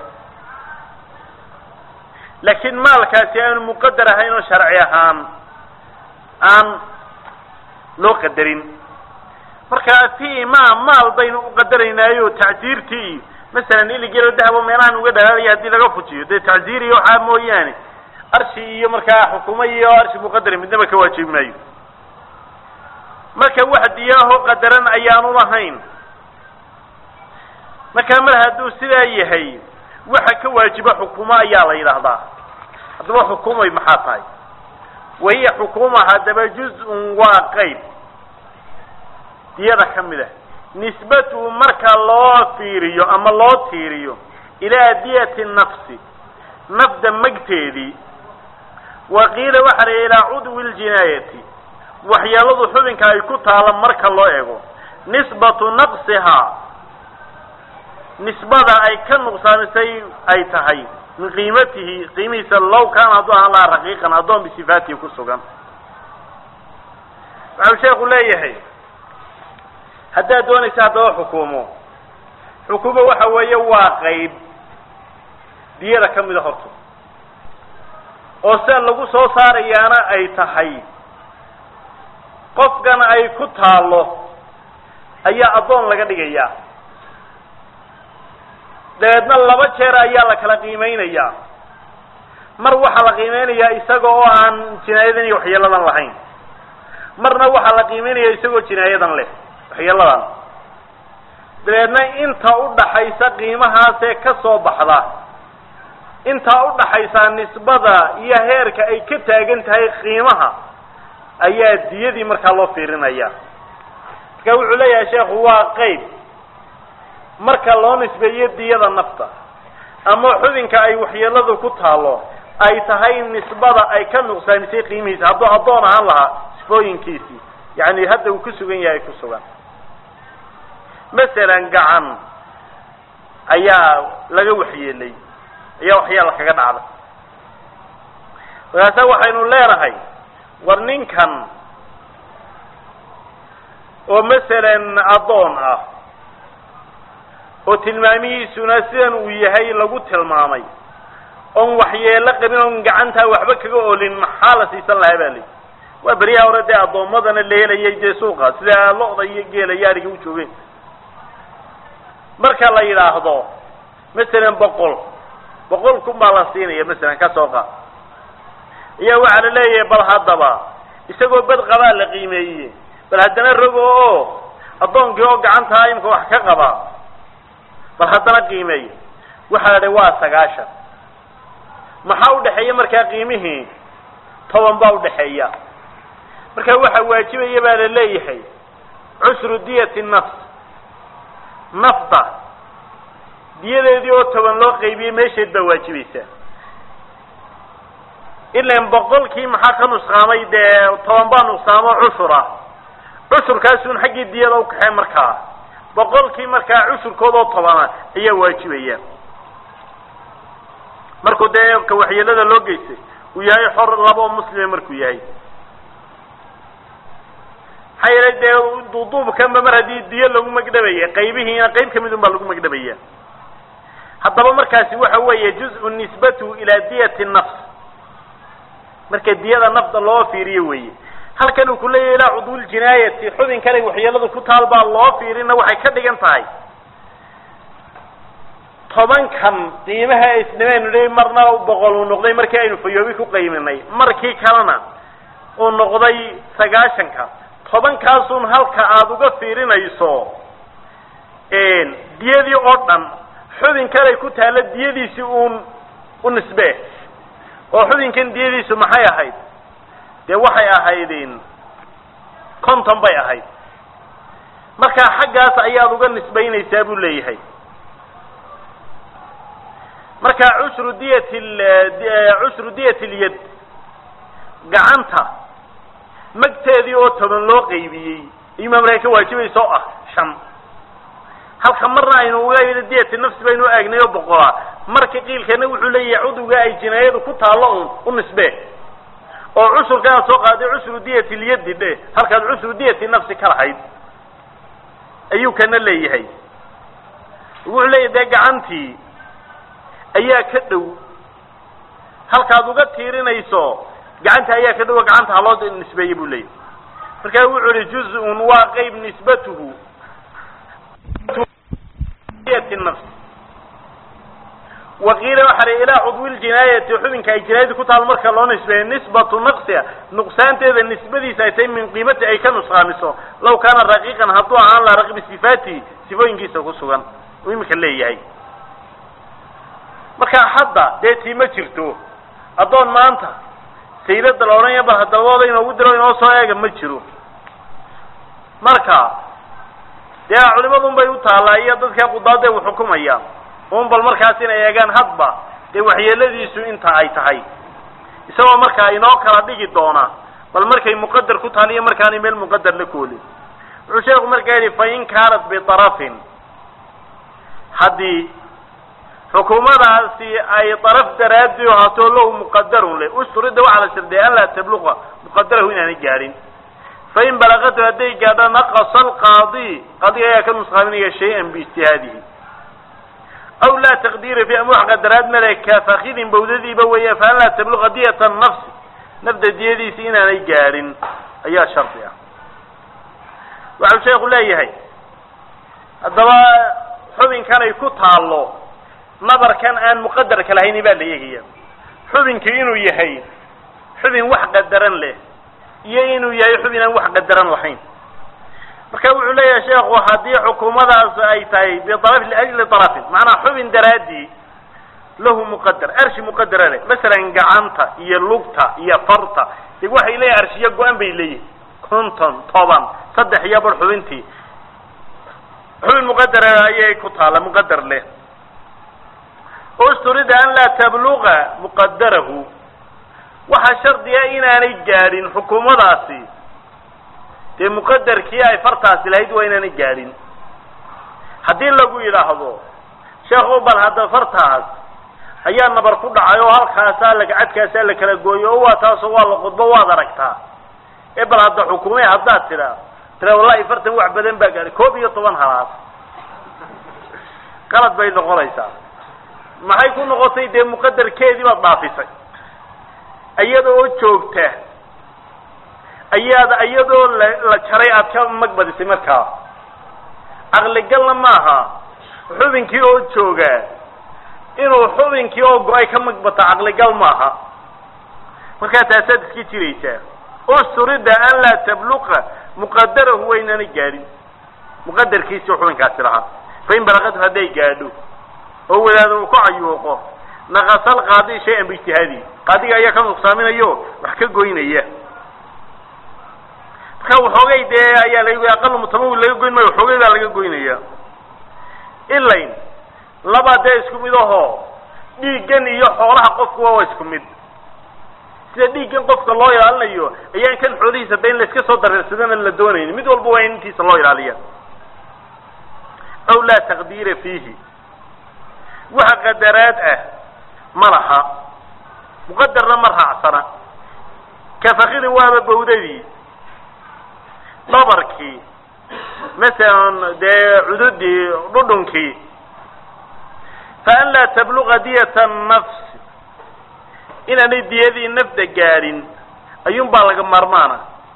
laakiin maalkaasi aanu muqadar ahayn oo sharci ahaan aan loo qadarin markaa fi ma maal baynu u qadaraynaayo tacdiirtii masalan iligelo dahabo meelahan uga dhalaalaya haddii laga fujiyo dee tacziir iyo waxaa mooyaane arshi iyo markaa xukumo iyo arshi muqadari midnaba ka waajibi maayo marka wax diyaaho qadaran ayaanu lahayn markaa mar hadduu sidaa yahay waxa ka waajiba xukumo ayaa la yidhaahdaa haddaba xukumay maxaa tahay wahiya xukuma haddaba juz-un waa qayb diyada ka mid ah nisbatuhu marka loo fiiriyo ama loo tiiriyo ilaa diyati nafsi nafda magteedii wa qiila waxa la ilaa cudwi ljinaayati waxyeeladu xubinka ay ku taala marka loo ego nisbatu naqsihaa nisbada ay ka nuqsaamisay ay tahay min qiimatihi qiimihiisa low kaana hadduu ahaan lahaa raqiiqan addoon bisifaatihi ku sugan waxau sheekhu leeyahay haddaad doonaysa haddaba xukumo xukumo waxa weeye waa qayb diyada ka mida horta oo sida lagu soo saarayaana ay tahay qofkan ay ku taallo ayaa addoon laga dhigayaa dabeedna laba jeer ayaa la kala qiimeynayaa mar waxaa la qiimeynayaa isaga oo aan jinaayadan iyo waxyeeladan lahayn marna waxaa la qiimeynaya isagoo jinaayadan leh waxyeeladan dabeedna inta udhaxaysa qiimahaasee ka soo baxda intaa udhaxaysaa nisbada iyo heerka ay ka taagan tahay qiimaha ayaa diyadii markaa loo fiirinaya marka wuxuu leeyahay sheekhu waa qeyb marka loo nisbeeyo diyada nafta ama xubinka ay waxyeeladu ku taalo ay tahay nisbada ay ka nuqsaamisay qiimihiisa hadduu addoon ahaan lahaa sifooyinkiisii yani hadda uu ku sugan yahay ku sugan masalan gacan ayaa laga waxyeelay ayaa waxyaala kaga dhacday markaasa waxaynu leenahay war ninkan oo masalan addoon ah oo tilmaamihiisuna sidan uu yahay lagu tilmaamay oon waxyeelo qabin oon gacantaa waxba kaga olin maxaa la siisan lahaa baa li waa beryaha hore dee addoommadana la helayay dee suuqa sida lo-da iyo geela iyo ariga u joogeen marka la yidhaahdo masalan boqol boqol kun baa la siinaya masalan ka soo qaad ayaa waxaa la leeyahay bal haddaba isagoo bad qabaa la qiimeeyey bal haddana rogo oo addoonkii oo gacantaa imka wax ka qaba bal haddana qiimeeya waxaa la dhi waa sagaashan maxaa udhaxeeya markaa qiimihii toban baa udhaxeeya marka waxaa waajibaya baa la leeyahay cusru diyati nafs nafda diyadeedii oo toban loo qaybiyey meesheed baa waajibaysa ilan boqolkii maxaa ka nusqaamay dee toban baa nuqsaamo cushur ah cushurkaasun xaggii diyada ukaxee markaa boqolkii markaa cushurkoodoo tobana ayaa waajibaya markuu dee ka waxyeelada loo geystay uu yahay xor labo muslime markuu yahay maxaa yeelay dee duuduubkanba mar haddii diyo lagu magdhabaya qaybihiina qayb kamid un baa lagu magdhabaya haddaba markaasi waxa weeye juz-u nisbatu ilaa diyati nafs marka diyada nafda loo fiiriyo weeye halkan uu ku leeyahy ilaa cudwuljinaayati xubin kale waxyeeladu ku taal baa loo fiirina waxay ka dhigan tahay tobankan qiimaha isnimaynu dhi marna boqol uu noqday markii aynu fayoobi ku qayminay markii kalena uu noqday sagaashanka tobankaasun halka aada uga fiirinayso diyadii oo dhan xubin kaley ku taalla diyadiisi uun u nisbe oo xubinkan diyadiisu maxay ahayd dee waxay ahaydin conton bay ahayd markaa xaggaas ayaad uga nisbaynaysaa buu leeyahay marka cushru diyat cushru diyat lyad gacanta magteedii oo toban loo qaybiyey imaa markaa ka waajibaysa oo ah shan halka marna aynu uga diyati nafsi baynu aagnay oo boqolaa marka qiilkana wuxuu leeyahay cudwiga ay jinaayadu ku taallo un u nisbe oo cusurkanaad soo qaaday cusru diyati lyadi dhe halkaad cusru diyati nafsi ka lahayd ayuu kana leeyahay wuxuu leeyahay dee gacantii ayaa ka dhow halkaad uga tiirinayso gacanta ayaa ka dhow gacanta haloo nisbeeye buu leeyahay marka wuxuu ihi juz-un waa qeyb nisbatuhu nafs waqiila waxa la ilaa cudwi ljinaayati xubinka ay jinaayadu ku taal marka loo nisbeeyo nisbatu naqsia nuqsaanteeda nisbadiisa ay tahay min qiimati ay ka nusqaamiso law kaana raqiiqan hadduu ahaan laha raqbi sifaatihi sifooyinkiisa ku sugan uu iminka leeyahay marka hadda dee tii ma jirto addoon maanta saylada la odhanaya bal hadabooda inoogu diro inoo soo eega ma jiro marka dee culimadun bay u taallaa iyo dadka qudaadee u xukumaya un bal markaas inay eegaan hadba dee waxyeeladiisu inta ay tahay isagoo markaa inoo kala dhigi doona bal markay muqadar ku taal iyo markaanay meel muqadar la koolin wuxuu sheeku markaa yidhi fa in kaanat biarafin haddii xukuumadaasi ay daraf daraadii ahaato lahu muqadarun le usturida waxaa la shardiya an laa tabluqa muqadarahu inaanay gaadhin fain balagatu hadday gaadho naqasa alqaadi qaadiga ayaa ka nusqaaminaya shay-an biijtihaadihi aw laa taqdiira fi ama wax qadaraad male kafakidin bawdadiiba weeyaan fa an laa tabluqa diyata nafsi nafda diyadiisi inaanay gaadhin ayaa shardi ah waxau sheeku leeyahay haddaba xubinkan ay ku taallo nabarkan aan muqadarka lahayni baa la eegaya xubinkii inuu yahay xubin wax qadaran leh iyo inuu yahay xubin aan wax qadaran lahayn marka wuxuu leeyahay sheekhu haddii xukuumadaas ay tahay biaraf liajli arafin macnaa xubin daraadii lahu muqadar arshi muqadara leh masalan gacanta iyo lugta iyo farta de waxay leeyihin arshiyo go-an bay leeyihin konton toban saddex iyo bar xubintii xubin muqadara ayay ku taala muqadar leh usturida an laa tabluqa muqadarahu waxaa shardiga inaanay gaadhin xukuumadaasi dee muqadarkii ay fartaasi lahayd waa inaanay gaadhin haddii lagu yidhaahdo sheekhu bal hadda fartaas ayaa nabar ku dhacay oo halkaasaa lagacadkaasaa la kala gooyo oo waa taasoo waa la qudbo waad aragtaa ee bal hadda xukuumee haddaad tidhaa tira wallahi fartan wax badan baa gaadhay koob iyo toban halaad qalad bay noqonaysaa maxay ku noqotay dee muqadarkeedii baad dhaafisay iyada oo joogta ayaad iyadoo la la jaray aad ka magbadisay markaa caqligalna maaha xubinkii oo jooga inuu xubinkii oo go-ay ka magbato caqligal maaha markaa taasaad iska jiraysaa usturida an laa tabluqa muqadarahu waynana gaadhin muqadarkiisii xubinkaasi lahaa fain balaqatu hadday gaadho oo wadaado uu ku cayuuqo naqasal qaadi shay-an biijtihaadi qaadiga ayaa ka nuqsaaminayo wax ka goynaya marka waxoogay dee ayaa laga aqal mutamawil laga goyn maayo waxoogay baa laga goynaya ilayn laba dee isku mid ahoo dhiiggan iyo xoolaha qofkuwa waa isku mid sida dhiiggan qofka loo ilaalinayo ayaan kan xoolihiisa ba in la iska soo dareersadana la doonayni mid walba waa in intiisa loo ilaaliya aw laa taqdiira fiihi waxa qadaraad ah ma laha muqadarna ma raacsana kafakidi waaba bawdadii dhabarkii masalan dee cududii dhudhunkii fa an laa tabluqa diyata nafsi inaanay diyadii nafda gaadhin ayuun baa laga maarmaana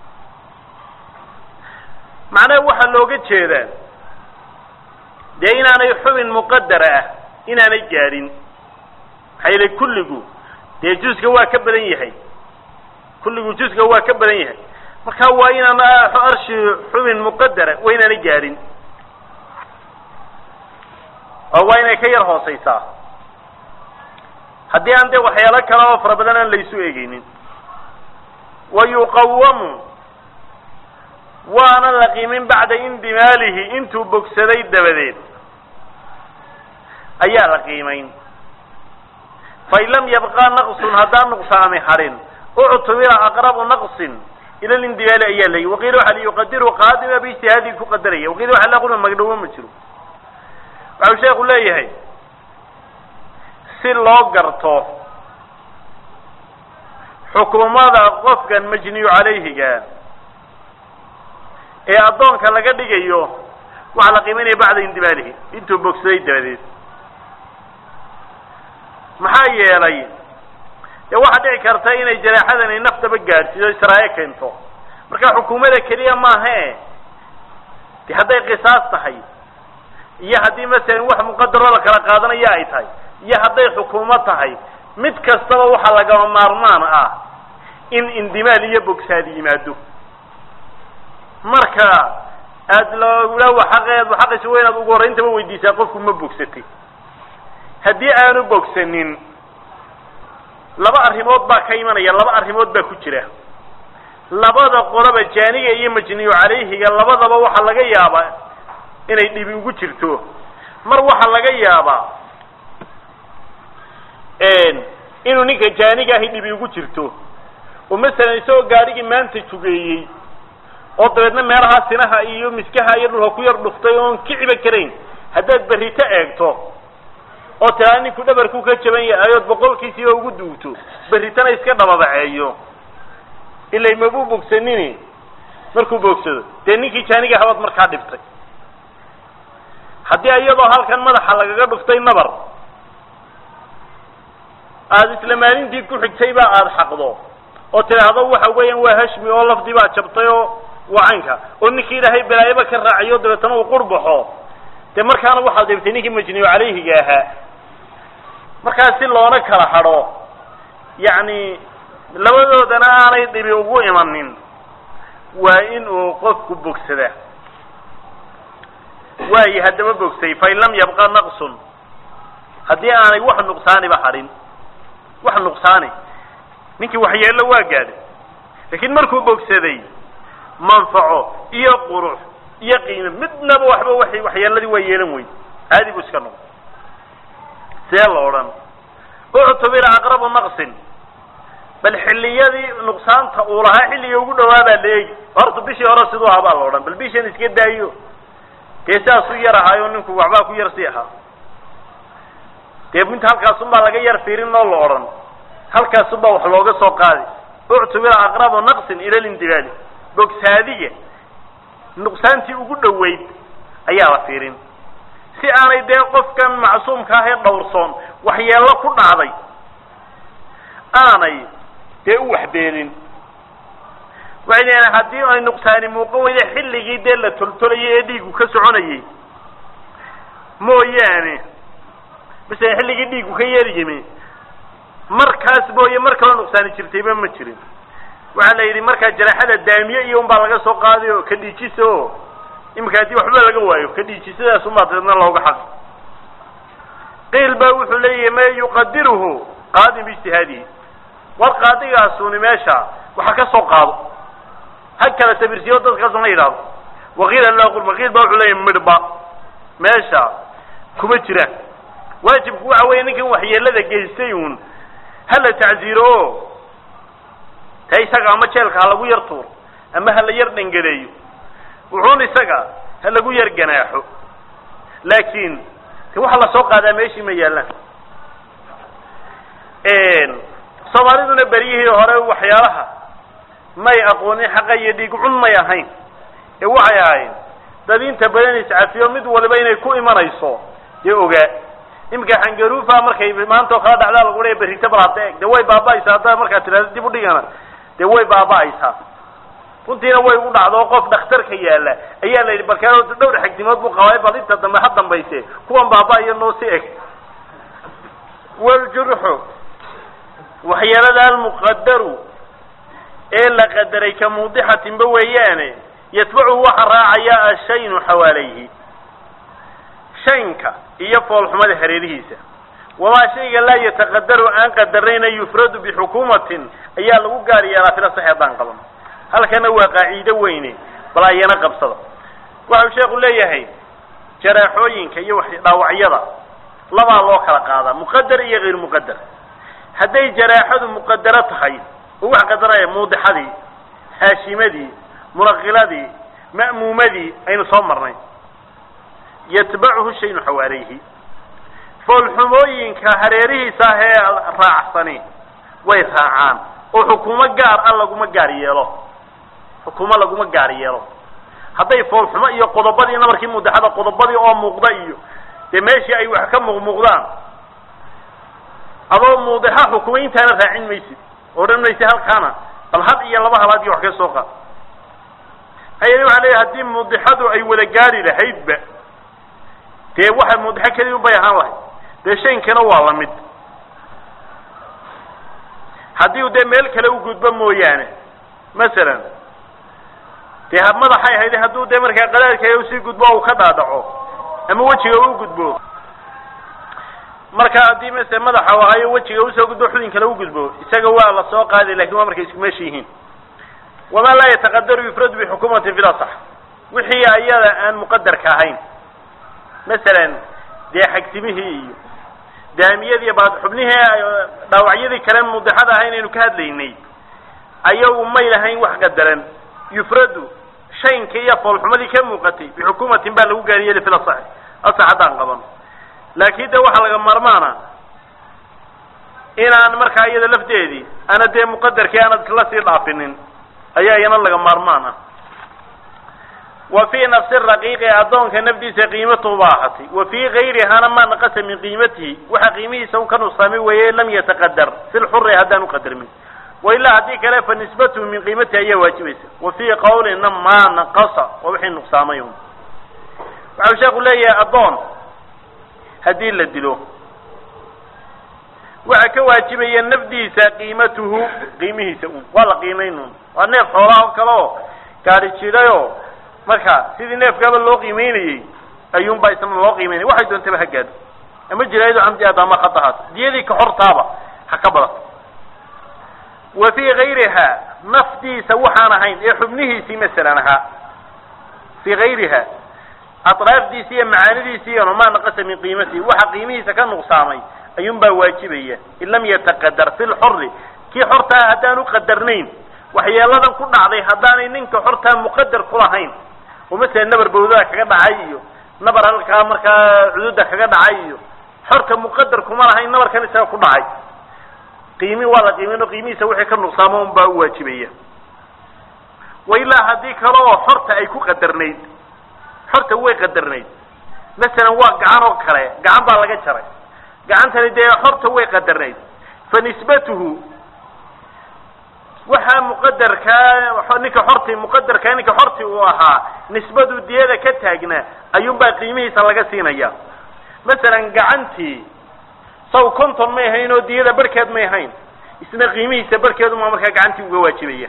macnaha waxaa looga jeedaa dee inaanay xubin muqadara ah inaanay gaadhin maxaa yili kulligu dee juska waa ka badan yahay kulligu juska waa ka badan yahay marka waa inaan arshi xubin muqadara waa inaanay gaadhin oo waa inay ka yar hooseysaa haddii aan dee waxyaalo kale oo fara badan aan laysu eegeynin wa yuqawamu waana la qiimin bacda indimaalihi intuu bogsaday dabadeed ayaa la qiimayn fain lam yabqa naqsun haddaan nuqsaami harin uctubira aqrabu naqsin ila lindimaali ayaa layi waqiila waxa liyuqadiru qaadima biijtihaadii ku qadaraya waqiila waxa la qulma magdhowo ma jiro waxau sheeku leeyahay si loo garto xukuumada qofkan majniyu calayhiga ee addoonka laga dhigayo waxaa la qiimaynaya bacda indimaalihi intuu bogsaday dabadeed maxaa yeelay dee waxaa dhici karta inay jaraaxadani naftaba gaadhsiiso israaye keento marka xukuumada keliya maahae de hadday qisaas tahay iyo haddii masalan wax muqadaroo la kala qaadanaya ay tahay iyo hadday xukuumo tahay mid kastaba waxaa lagama maarmaan ah in indimaal iyo bogsaad yimaado marka aada logula waxaqeed waxaqiisa waa inaad ugu horrayntaba weydiisaa qofku ma bogsatay haddii aanu bogsanin laba arrimood baa ka imanaya laba arrimood baa ku jira labada qoloba jaaniga iyo majniyu calayhiga labadaba waxaa laga yaabaa inay dhibi ugu jirto mar waxaa laga yaabaa inuu ninka jaaniga ahi dhibi ugu jirto oo masalan isagoo gaadhigii maanta jugeeyey oo dabeedna meelahaa sinaha iyo miskaha iyo dhulka ku yar dhuftay oon kiciba karayn haddaad berrito eegto oo tiraa ninku dhabarku ka jaban yahay ood boqolkiisiiba ugu duugto berritana iska dhababaceeyo ilay mabuu bogsanini markuu bogsado dee ninkii jaaniga habaad markaa dhibtay haddii iyadoo halkan madaxa lagaga dhuftay nabar aada isla maalintii ku xigtayba aada xaqdo oo tidhaahdo waxa weeyaan waa hashmi oo lafdii baa jabtay oo waa caynka oo ninkii ilaahay balaayaba ka raaciyo dabeetana uu qurbaxo dee markaana waxaad dhibtay ninkii majniyu calayhiga ahaa markaa si loona kala hadho yacni labadoodana aanay dhibi ugu imanin waa in uu qofku bogsadaa waayi haddaba bogsay fain lam yabqa naqsun haddii aanay wax nuqsaaniba hadhin wax nuqsaani ninkii waxyeello waa gaadhay laakiin markuu bogsaday manfaco iyo qurux iyo qiime midnaba waxba wa waxyeeladii waa yeelan weyd caadi buu iska noqday see lo odhan uctubira aqrabu naqsin bal xilliyadii nuqsaanta uu lahaa xilliga ugu dhawaabaa la eegi horta bishii hore siduu ahaa baa la odhan bal bishan iska daayo dee sidaasuu yar ahaayo ninku waxbaa ku yar sii ahaa dee inta halkaasunbaa laga yar fiirin oo la odhan halkaasunbaa wax looga soo qaadi uctubira aqrabu naqsin ila lindibaali bogsaadiga nuqsaantii ugu dhoweyd ayaa la fiirin si aanay dee qofkan macsuumka ah ee dhowrsoon waxyeello ku dhacday aanay dee u waxbeelin waxay leedahay haddii ay nuqsaani muuqan weyda xilligii dee la toltolayay ee dhiigu ka soconayay mooyaane masala xilligii dhiigu ka yeeri yimi markaas mooye mar kaloo nuqsaani jirtayba ma jirin waxaa la yidhi markaa jaraaxada daamiye iyo unbaa laga soo qaaday oo ka dhiijisa o iminka haddii waxba laga waayo ka dhiijisadaas unbaa dabeedna looga xaq qiil baa wuxuu leeyahay ma yuqadiruhu qaadin biijtihaadihi war qaadigaasuni meesha waxa ka soo qaado ha kala sabirsiyo dadkaasuna la yidhahdo waqiila laa qurba qiil baa wuxuu leeyahay midhba meesha kuma jiraan waajibku waxa weeye ninkan waxyeelada geystay uun hala tacziiro o ta isaga ama jeelka ha lagu yar tuuro ama ha la yar dhangadeeyo wuxuun isaga ha lagu yar ganaaxo laakiin de waxa lasoo qaadaa meeshii ma yaallaan soomaaliduna beryihii hore waxyaalaha may aqoonin xaqa iyo dhiig cun may ahayn ee waxay ahayn dad inta badan iscafiyo mid waliba inay ku imanayso dee ogaa iminka xangaruufa markay maanta oo kala dhacdaa lagu leeya berrito bal hadda eeg dee way baaba'aysaa haddaa markaa tidhahdo dib u dhigana dee way baaba'aysaa runtiina way u dhacdo qof dhakhtarka yaalla ayaa la yidhi balkaa dhowr xigdimood buu qabay bal inta dambe ha dambayse kuwan baaba'aya noo si eg waljurxu waxyeelada almuqadaru ee la qadaray ka muudixatinba weeyaane yatbacu waxa raacaya ashaynu xawaalayhi shaynka iyo foolxumada hareerihiisa wamaa shayga laa yataqadaru aan qadarayna yufradu bixukuumatin ayaa lagu gaar yeelaa fila sax haddaan qaban halkana waa qaaciido weyne bal ayana qabsada waxau sheekhu leeyahay jaraaxooyinka iyo dhaawacyada labaa loo kala qaadaa muqadar iyo hayr muqadar hadday jaraaxadu muqadaro tahay oo wax qadaraya muudixadii haashimadii munaqiladii ma'muumadii aynu soo marnay yatbacuhu shaynu xawaalayhi foolxumooyinka hareerihiisa ah ee raacsani way raacaan oo xukuumo gaar ah laguma gaar yeelo xukuumo laguma gaar yeelo hadday foolxumo iyo qodobadii nabarkii mudaxada qodobadii oo muuqda iyo dee meeshii ay wax ka muuqmuuqdaan adoo muudixa xukumayntaana raacin maysid odhan maysid halkaana bal had iyo laba halaad iyo wax ka soo qaad hayani waxaa leeyahy haddii muudixadu ay wada gaari lahaydba dee waxa muudixo keliya unbay ahaan lahayd dee shaynkana waa lamid haddii u dee meel kale u gudbo mooyaane masalan dee madaxay ahayd hadduu dee markaa qadaadka usii gudbo uu ka dhaadhaco ama wejiga u gudbo marka haddii mase madaxa ahayo wejiga usoo gudbo xubin kale u gudbo isaga waa la soo qaaday lakin waa markay isku meesha yihiin wamaa laa yataqadaru yufradu bixukumatin fil asax wixii ayada aan muqadarka ahayn masalan dee xagsimihii iyo daamiyadii baad xubnihii dhaawacyadii kale mudexada ahayn aynu ka hadlaynay ayagu may lahayn wax qadaran yufradu shaynka iyo foolxumadii ka muuqatay bixukumatin baa lagu gaariyeli fil asax asax haddaan qaban laakin de waxaa laga maarmaana inaan markaa iyada lafteedii ana dee muqadarkii aanad la sii dhaafinin ayaa iyana laga maarmaan ah wa fii nafsi raqiiqi addoonka nafdiisa qiimatuhu ba ahatay wa fii gayrihana maa naqasa min qiimatihi waxa qiimihiisa un ka nuqsaamay weeye lam yataqadar fi lxuri haddaan uqadarmin wailaa haddii kale fa nisbatuhu min qiimatihi ayaa waajibaysa wa fii qawlina maa naqasa waa wixii nuqsaamay un waxau sheeku leeyahay addoon haddii la dilo waxaa ka waajibaya nafdiisa qiimatuhu qiimihiisa un waa la qiimayn un waa neef xoolaha oo kale oo gaari jidhayoo marka sidii neefkaaba loo qiimeynayey ayuunbaa isna loo qiimeynaya waxay doontaba ha gaado ama jiraayadu camdi aad ama khatahaas diyadii ka hortaaba ha ka badato wa fii gayriha nafdiisa waxaan ahayn ee xubnihiisii masalan ahaa fii gayriha atraafdiisi iyo macaanidiisi iyano maa naqasa min qiimatihi waxa qiimihiisa ka nuqsaamay ayuun baa waajibaya in lam yataqadar fi lxuri kii xortaa haddaan uqadarnayn waxyeeladan ku dhacday haddaanay ninka xortaa muqadar kulahayn oo masalan nabar bawdada kaga dhacay iyo nabar halkaa markaa cududa kaga dhacay iyo xorta muqadar kuma lahayn nabarkan isaga ku dhacay qiimi waa la qiimin qiimihiisa wixii ka nuqsaamo un baa u waajibaya wa ilaa haddii kale oo xorta ay ku qadarnayd xorta way qadarnayd masalan waa gacan oo kale gacan baa laga jaray gacantani dee xorta way qadarnayd fa nisbatuhu waxaa muqadarkaa ninka xorti muqadarkaa ninka xorti uu ahaa nisbadu diyada ka taagnaa ayuunbaa qiimihiisa laga siinaya masalan gacantii saw conton may ahayn oo diyada barhkeed may ahayn isna qiimihiisa barhkeeduma markaa gacantii uga waajibaya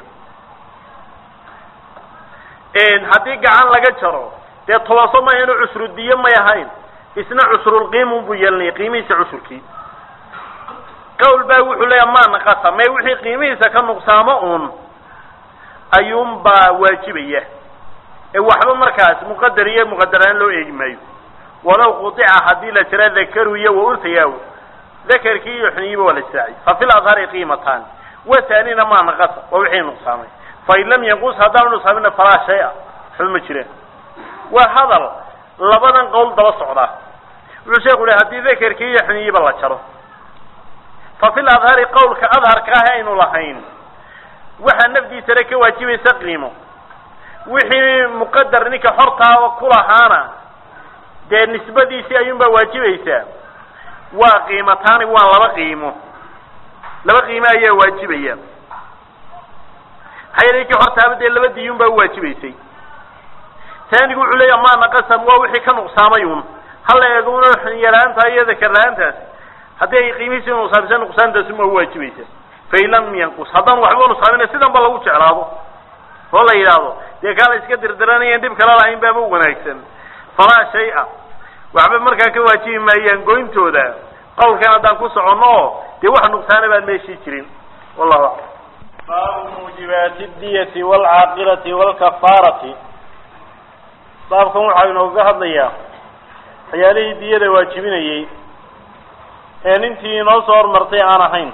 haddii gacan laga jaro dee tobanso may ahayn oo cusru diyo may ahayn isna cusrulqiimun buu yeelanaya qiimihiisa cusurkii qawl baa wuxuu leeya maa naqasa may wixii qiimihiisa ka nuqsaamo un ayuunbaa waajibaya ee waxba markaas muqadar iyo muqadaraan loo eegi maayo walow qutica haddii la jira dakaru iyo wa unhayaa dakarkii iyo xuniyiba waa la israaciy fa fi ladhari qiimataan watanina maa naqasa waa wixii nuqsaamay fain lam yanqus haddaanu nuqsaamina falaa shay-a waxba ma jireen waa hadal labadan qowl daba socdaa wuxuu sheeku yihi haddii dakarkii iyo xuniyiba la jaro fa fi ladhari qawlka adharka ah aynu lahayn waxaa nafdiisana ka waajibaysa qiimo wixii muqadar ninka xortaa kulahaana dee nisbadiisii ayuunbaa waajibaysaa waa qiimataani waa laba qiimo laba qiimo ayaa waajibaya maxaa yeele ninkii xortaaba dee laba diyuun baa uwaajibaysay taanigu wuxuu leeya maa naqasam waa wixii ka nuqsaamay un hala eego una yaraanta iyo dakar la-aantaas haddii ay qiimihiisi nuqsaamisa nuqsaantaasuma uwaajibaysa fain lam yanqus haddaan waxba nuqsaamina sidan ba lagu jeclaado oo la yidhaahdo dee kaala iska dirdiranayan dhib kala lahayn baaba wanaagsan falaa shay-a waxba markaa ka waajibi maayaan goyntooda qawlkan haddaan ku soconno oo dee wax nuqsaana baan meeshii jirin wallahu aclam baabu muujibaati diyati waalcaaqilati waalkafaarati baabkan waxaa inooga hadlayaa waxyaalihii diyada waajibinayey ee nintii inoo soo hormartay aan ahayn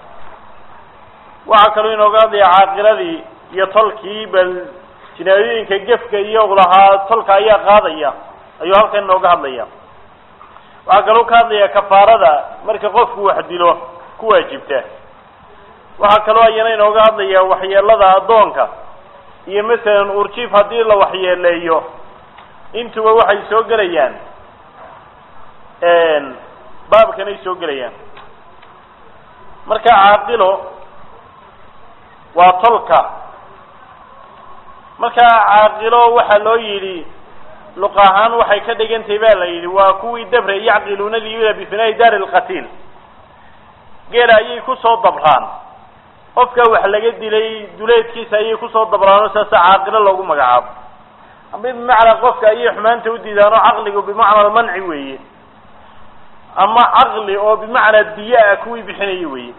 waxaa kaloo inooga hadlayaa caaqiladii iyo tolkii bal jinaayooyinka gefka iyo lahaa tolka ayaa qaadaya ayuu halkan inooga hadlaya waxaa kaloo ka hadlaya kafaarada marka qofku wax dilo ku waajibta waxaa kaloo ayana inooga hadlaya waxyeelada addoonka iyo masalan urjiif haddii la waxyeeleeyo intuba waxay soo gelayaan baabkanay soo gelayaan marka caaqilo waa tolka markaa caaqilo waxaa loo yidhi luq ahaan waxay ka dhigantahay ba la yidhi waa kuwii dabre yacqiluuna liyula bifinaa'i daari lqatiil geela ayay kusoo dabraan qofka wax laga dilay duleedkiisa ayay kusoo dabraan oo saasa caaqilo loogu magacaabo ama bimacnaa qofka ayay xumaanta u diidaan oo caqligu bimacna almanci weeye ama caqli oo bimacnaa diya ah kuwii bixinaya weeye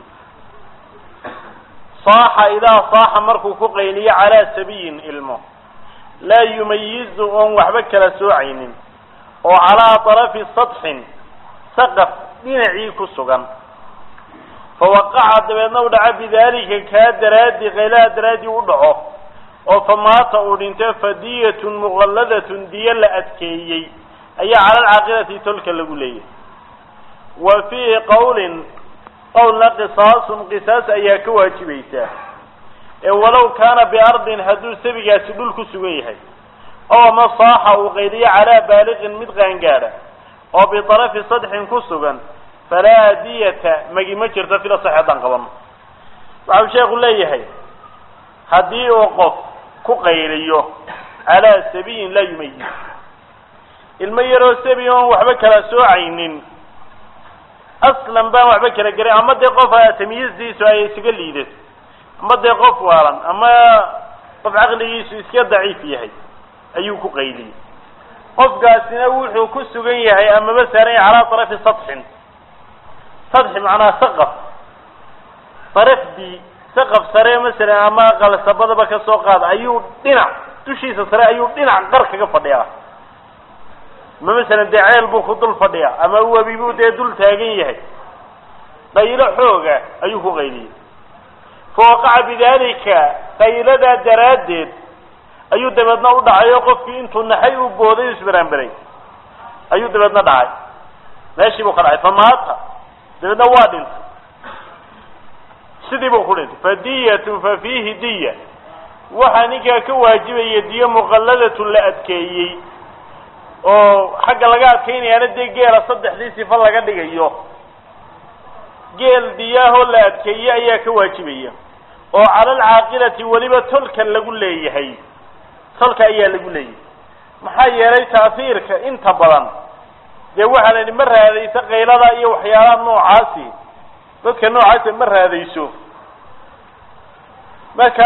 saaxa idaa saaxa markuu ku qayliyo calaa sabiyin ilmo laa yumayizu oon waxba kala soocaynin oo calaa طarafi sadxin saqaf dhinacii ku sugan fawaqaca dabeedna u dhaco bidalika kaa daraadi qaylaha daraadii u dhaco oo famaata uu dhinto fadiyatun muqalladatun diyo la adkeeyey ayaa cala alcaaqilati tolka lagu leeyahay wa fiihi qawlin qowlna qisaasun qisaas ayaa ka waajibaysaa ee walow kaana biardin hadduu sabigaasi dhul ku sugan yahay oo ama saaxa uu qayliyo calaa baaliqin mid qaangaadha oo biطarafi sadxin ku sugan falaa diyata magi ma jirto fila sax haddaan qabano waxau sheekhu leeyahay haddii uu qof ku qayliyo calaa sabiyin laa yumayiz ilmo yaroo sabi oon waxba kala soocaynin aslan baan waxba kala garan ama dee qof tamyiizdiisu ay isuga liidato ama dee qof waalan ama qof caqligiisu iska daciif yahay ayuu ku qayliyey qofkaasina wuxuu ku sugan yahay amaba saaran yahay calaa tarafi sadxin sadxi macnaha saqaf sarafdii saqaf sare masalan ama qalsabadaba ka soo qaada ayuu dhinac dushiisa sare ayuu dhinac qar kaga fadhiyaa ama masalan dee ceel buu ku dul fadhiyaa ama webi buu dee dul taagan yahay qaylo xooga ayuu ku qayliyey fawaqaca bidalika qayladaa daraaddeed ayuu dabeedna u dhacay oo qofkii intuu naxay u booday u isbaraanberay ayuu dabeedna dhacay meeshii buu ka dhacay famaata dabeedna waa dhintay sidii buu ku dhintay fadiyatun fa fiihi diya waxaa ninkaa ka waajibaya diyo muqalladatun la adkeeyey oo xagga laga adkaynayaana dee geela saddexdii sifa laga dhigayo geel diyaahoo la adkeeye ayaa ka waajibaya oo cala alcaaqilati weliba tolka lagu leeyahay tolka ayaa lagu leeyahay maxaa yeelay taafiirka inta badan dee waxaa la yidhi ma raadayso qaylada iyo waxyaalaha noocaasi dadka noocaasi ma raadayso marka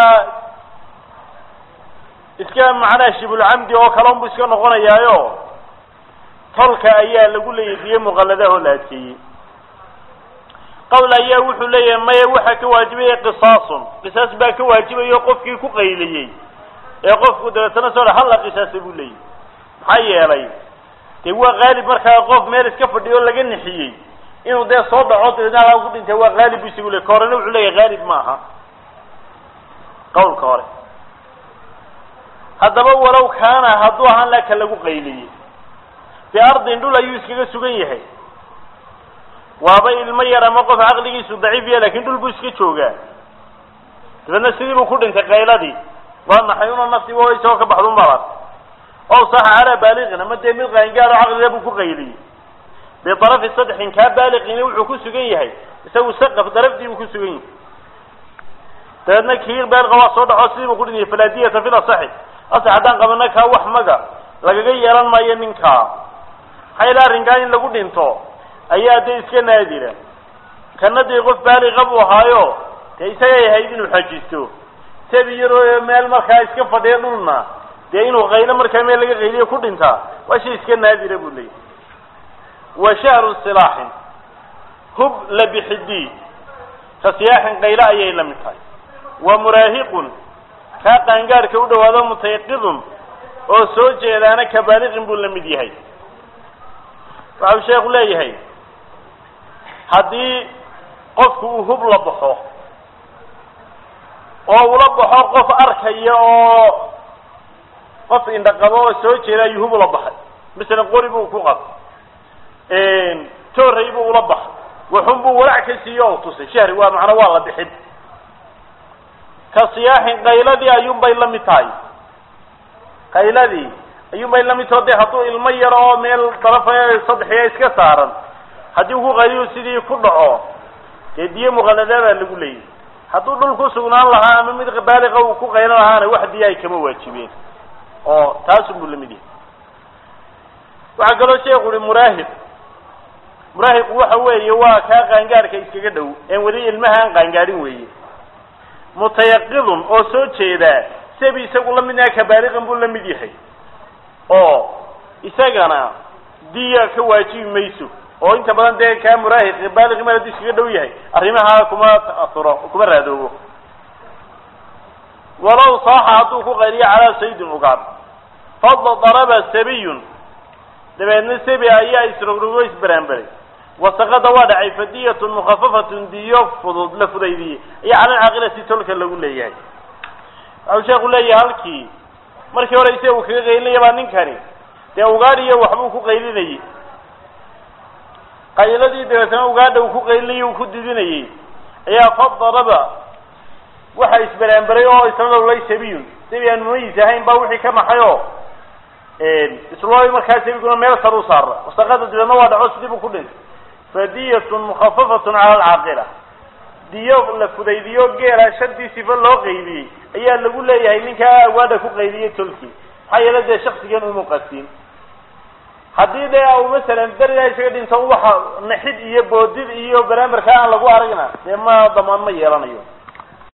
iska macnaha shibulcamdi oo kale unbu iska noqonayaayo tolka ayaa lagu leeyahay diyo muqalladahoo la adkeeyey qawl ayaa wuxuu leeyahay maya waxaa ka waajibaya qisaasun qisaas baa ka waajibayo qofkii ku qayliyey ee qofku dabeetana soo halla qisaasa buu leeyahy maxaa yeelay dee waa qaalib markaa qof meel iska fadhiyo laga nixiyey inuu dee soo dhaco dabeetna halaa ku dhintay waa qaalib bu isagu le ka horena wuxuu leeyahay qaalib ma aha qawlka hore haddaba walow kaana hadduu ahaan laka lagu qayliyey biardin dhul ayuu iskaga sugan yahay waaba ilmo yar ama qof caqligiisu daciif ya lakin dhul buu iska joogaa dabeedna sidii buu ku dhintay qayladii waa maxay una naftiba o isagoo ka baxdu malar ow saxa calaa baaliqin ama dee mid qaangaaro caqliga buu ku qayliyey biarafi sadxin kaa baaliqina wuxuu ku sugan yahay isagu saqaf darafdii buu ku sugan yahay dabeedna kii baaliqa waa soo dhaco sidii buu ku dhintay falaadiyata fil asaxi asax haddaan qabana kaa wax maga lagaga yeelan maayo ninkaa maxaa yala arrinkaa in lagu dhinto ayaa dee iska naadira kana dee qof baaliqa buu ahaayo dee isagay ahayd inuu xajisto sabi yaroo meel markaa iska fadhiya dhulna dee inuu qaylo markaa meel laga qayliyo ku dhintaa waa shay iska naadira buu leeyahy wa shahru silaaxin hub labixidii ka siyaaxin qaylo ayay la mid tahay wa muraahiqun kaa qaangaadhka u dhawaado mutayaqidun oo soo jeedaana kabaaliqin buu la mid yahay waxau sheekhu leeyahay haddii qofku uu hub la baxo oo ula baxo qof arkaya oo qof indhaqabo oo soo jeeda ayuu hub ula baxay masalan qori buu ku qab tooray buu ula baxay waxun buu walac ka siiyo o tusay shahri waa macnaa waa la bixin ka siyaaxin qayladii ayuunbay la mid tahay qayladii ayuunbay la mid taho de hadduu ilmo yar oo meel darafa saddexiya iska saaran haddii ku qayliyu sidii ku dhaco dee diyo muqallada baa lagu leeyahy hadduu dhul ku sugnaan lahaa ama mid baaliqa uu ku qaylan lahaana wax diya ay kama waajibeen oo taasun buu la mid yahay waxaa kaloo sheekhu uhi muraahiq muraahiqu waxa weeye waa kaa qaangaarhka iskaga dhow een weli ilmaha aan qaangaadhin weeye mutayaqidun oo soo jeedaa sabi isagu la midnaha kabaaliqan buu la mid yahay oo isagana diya ka waajibi mayso oo inta badan dee kaa muraahiq baaliqi mar hadduu iskaga dhow yahay arrimaha kuma ta'asuro kuma raadoobo walow saaxa hadduu ku qayliyo calaa saydin ugaad fadla daraba sabiyun dabeedna sabi ayaa isrogrogo isbaraanbaray wasaqada waa dhacay fadiyatun mukhafafatun diyo fudud la fudaydiyey iyo cala alcaaqilati tolka lagu leeyahay waxau sheeku leeyahay halkii markii hore isaga uu kaga qaylinaya baa ninkani dee ugaadhiyo waxbuu ku qaylinayey qayladii dabeetana ugaadha uu ku qaylinayay uu ku didinayey ayaa fadaraba waxa isbaraanbaray oo isla lowlay sabiyun sabi aan mumayis ahayn baa wixii ka maxay oo islooy markaa sabiguna meel sar u saara wasaqada dabeedna waa dhaco sidii buu ku dhintay fadiyatun mukhafafatun cala alcaaqila diyo la fudaydiyo geela shantii sifo loo qaybiyey ayaa lagu leeyahay ninkaa awaadha ku qaybiyey tolkii maxaa yeele dee shaksigan uma qasin haddii dee u masalan berigaa isaga dhinto waxa naxid iyo boodid iyo baraamarka aan lagu aragna dee ma damaan ma yeelanayo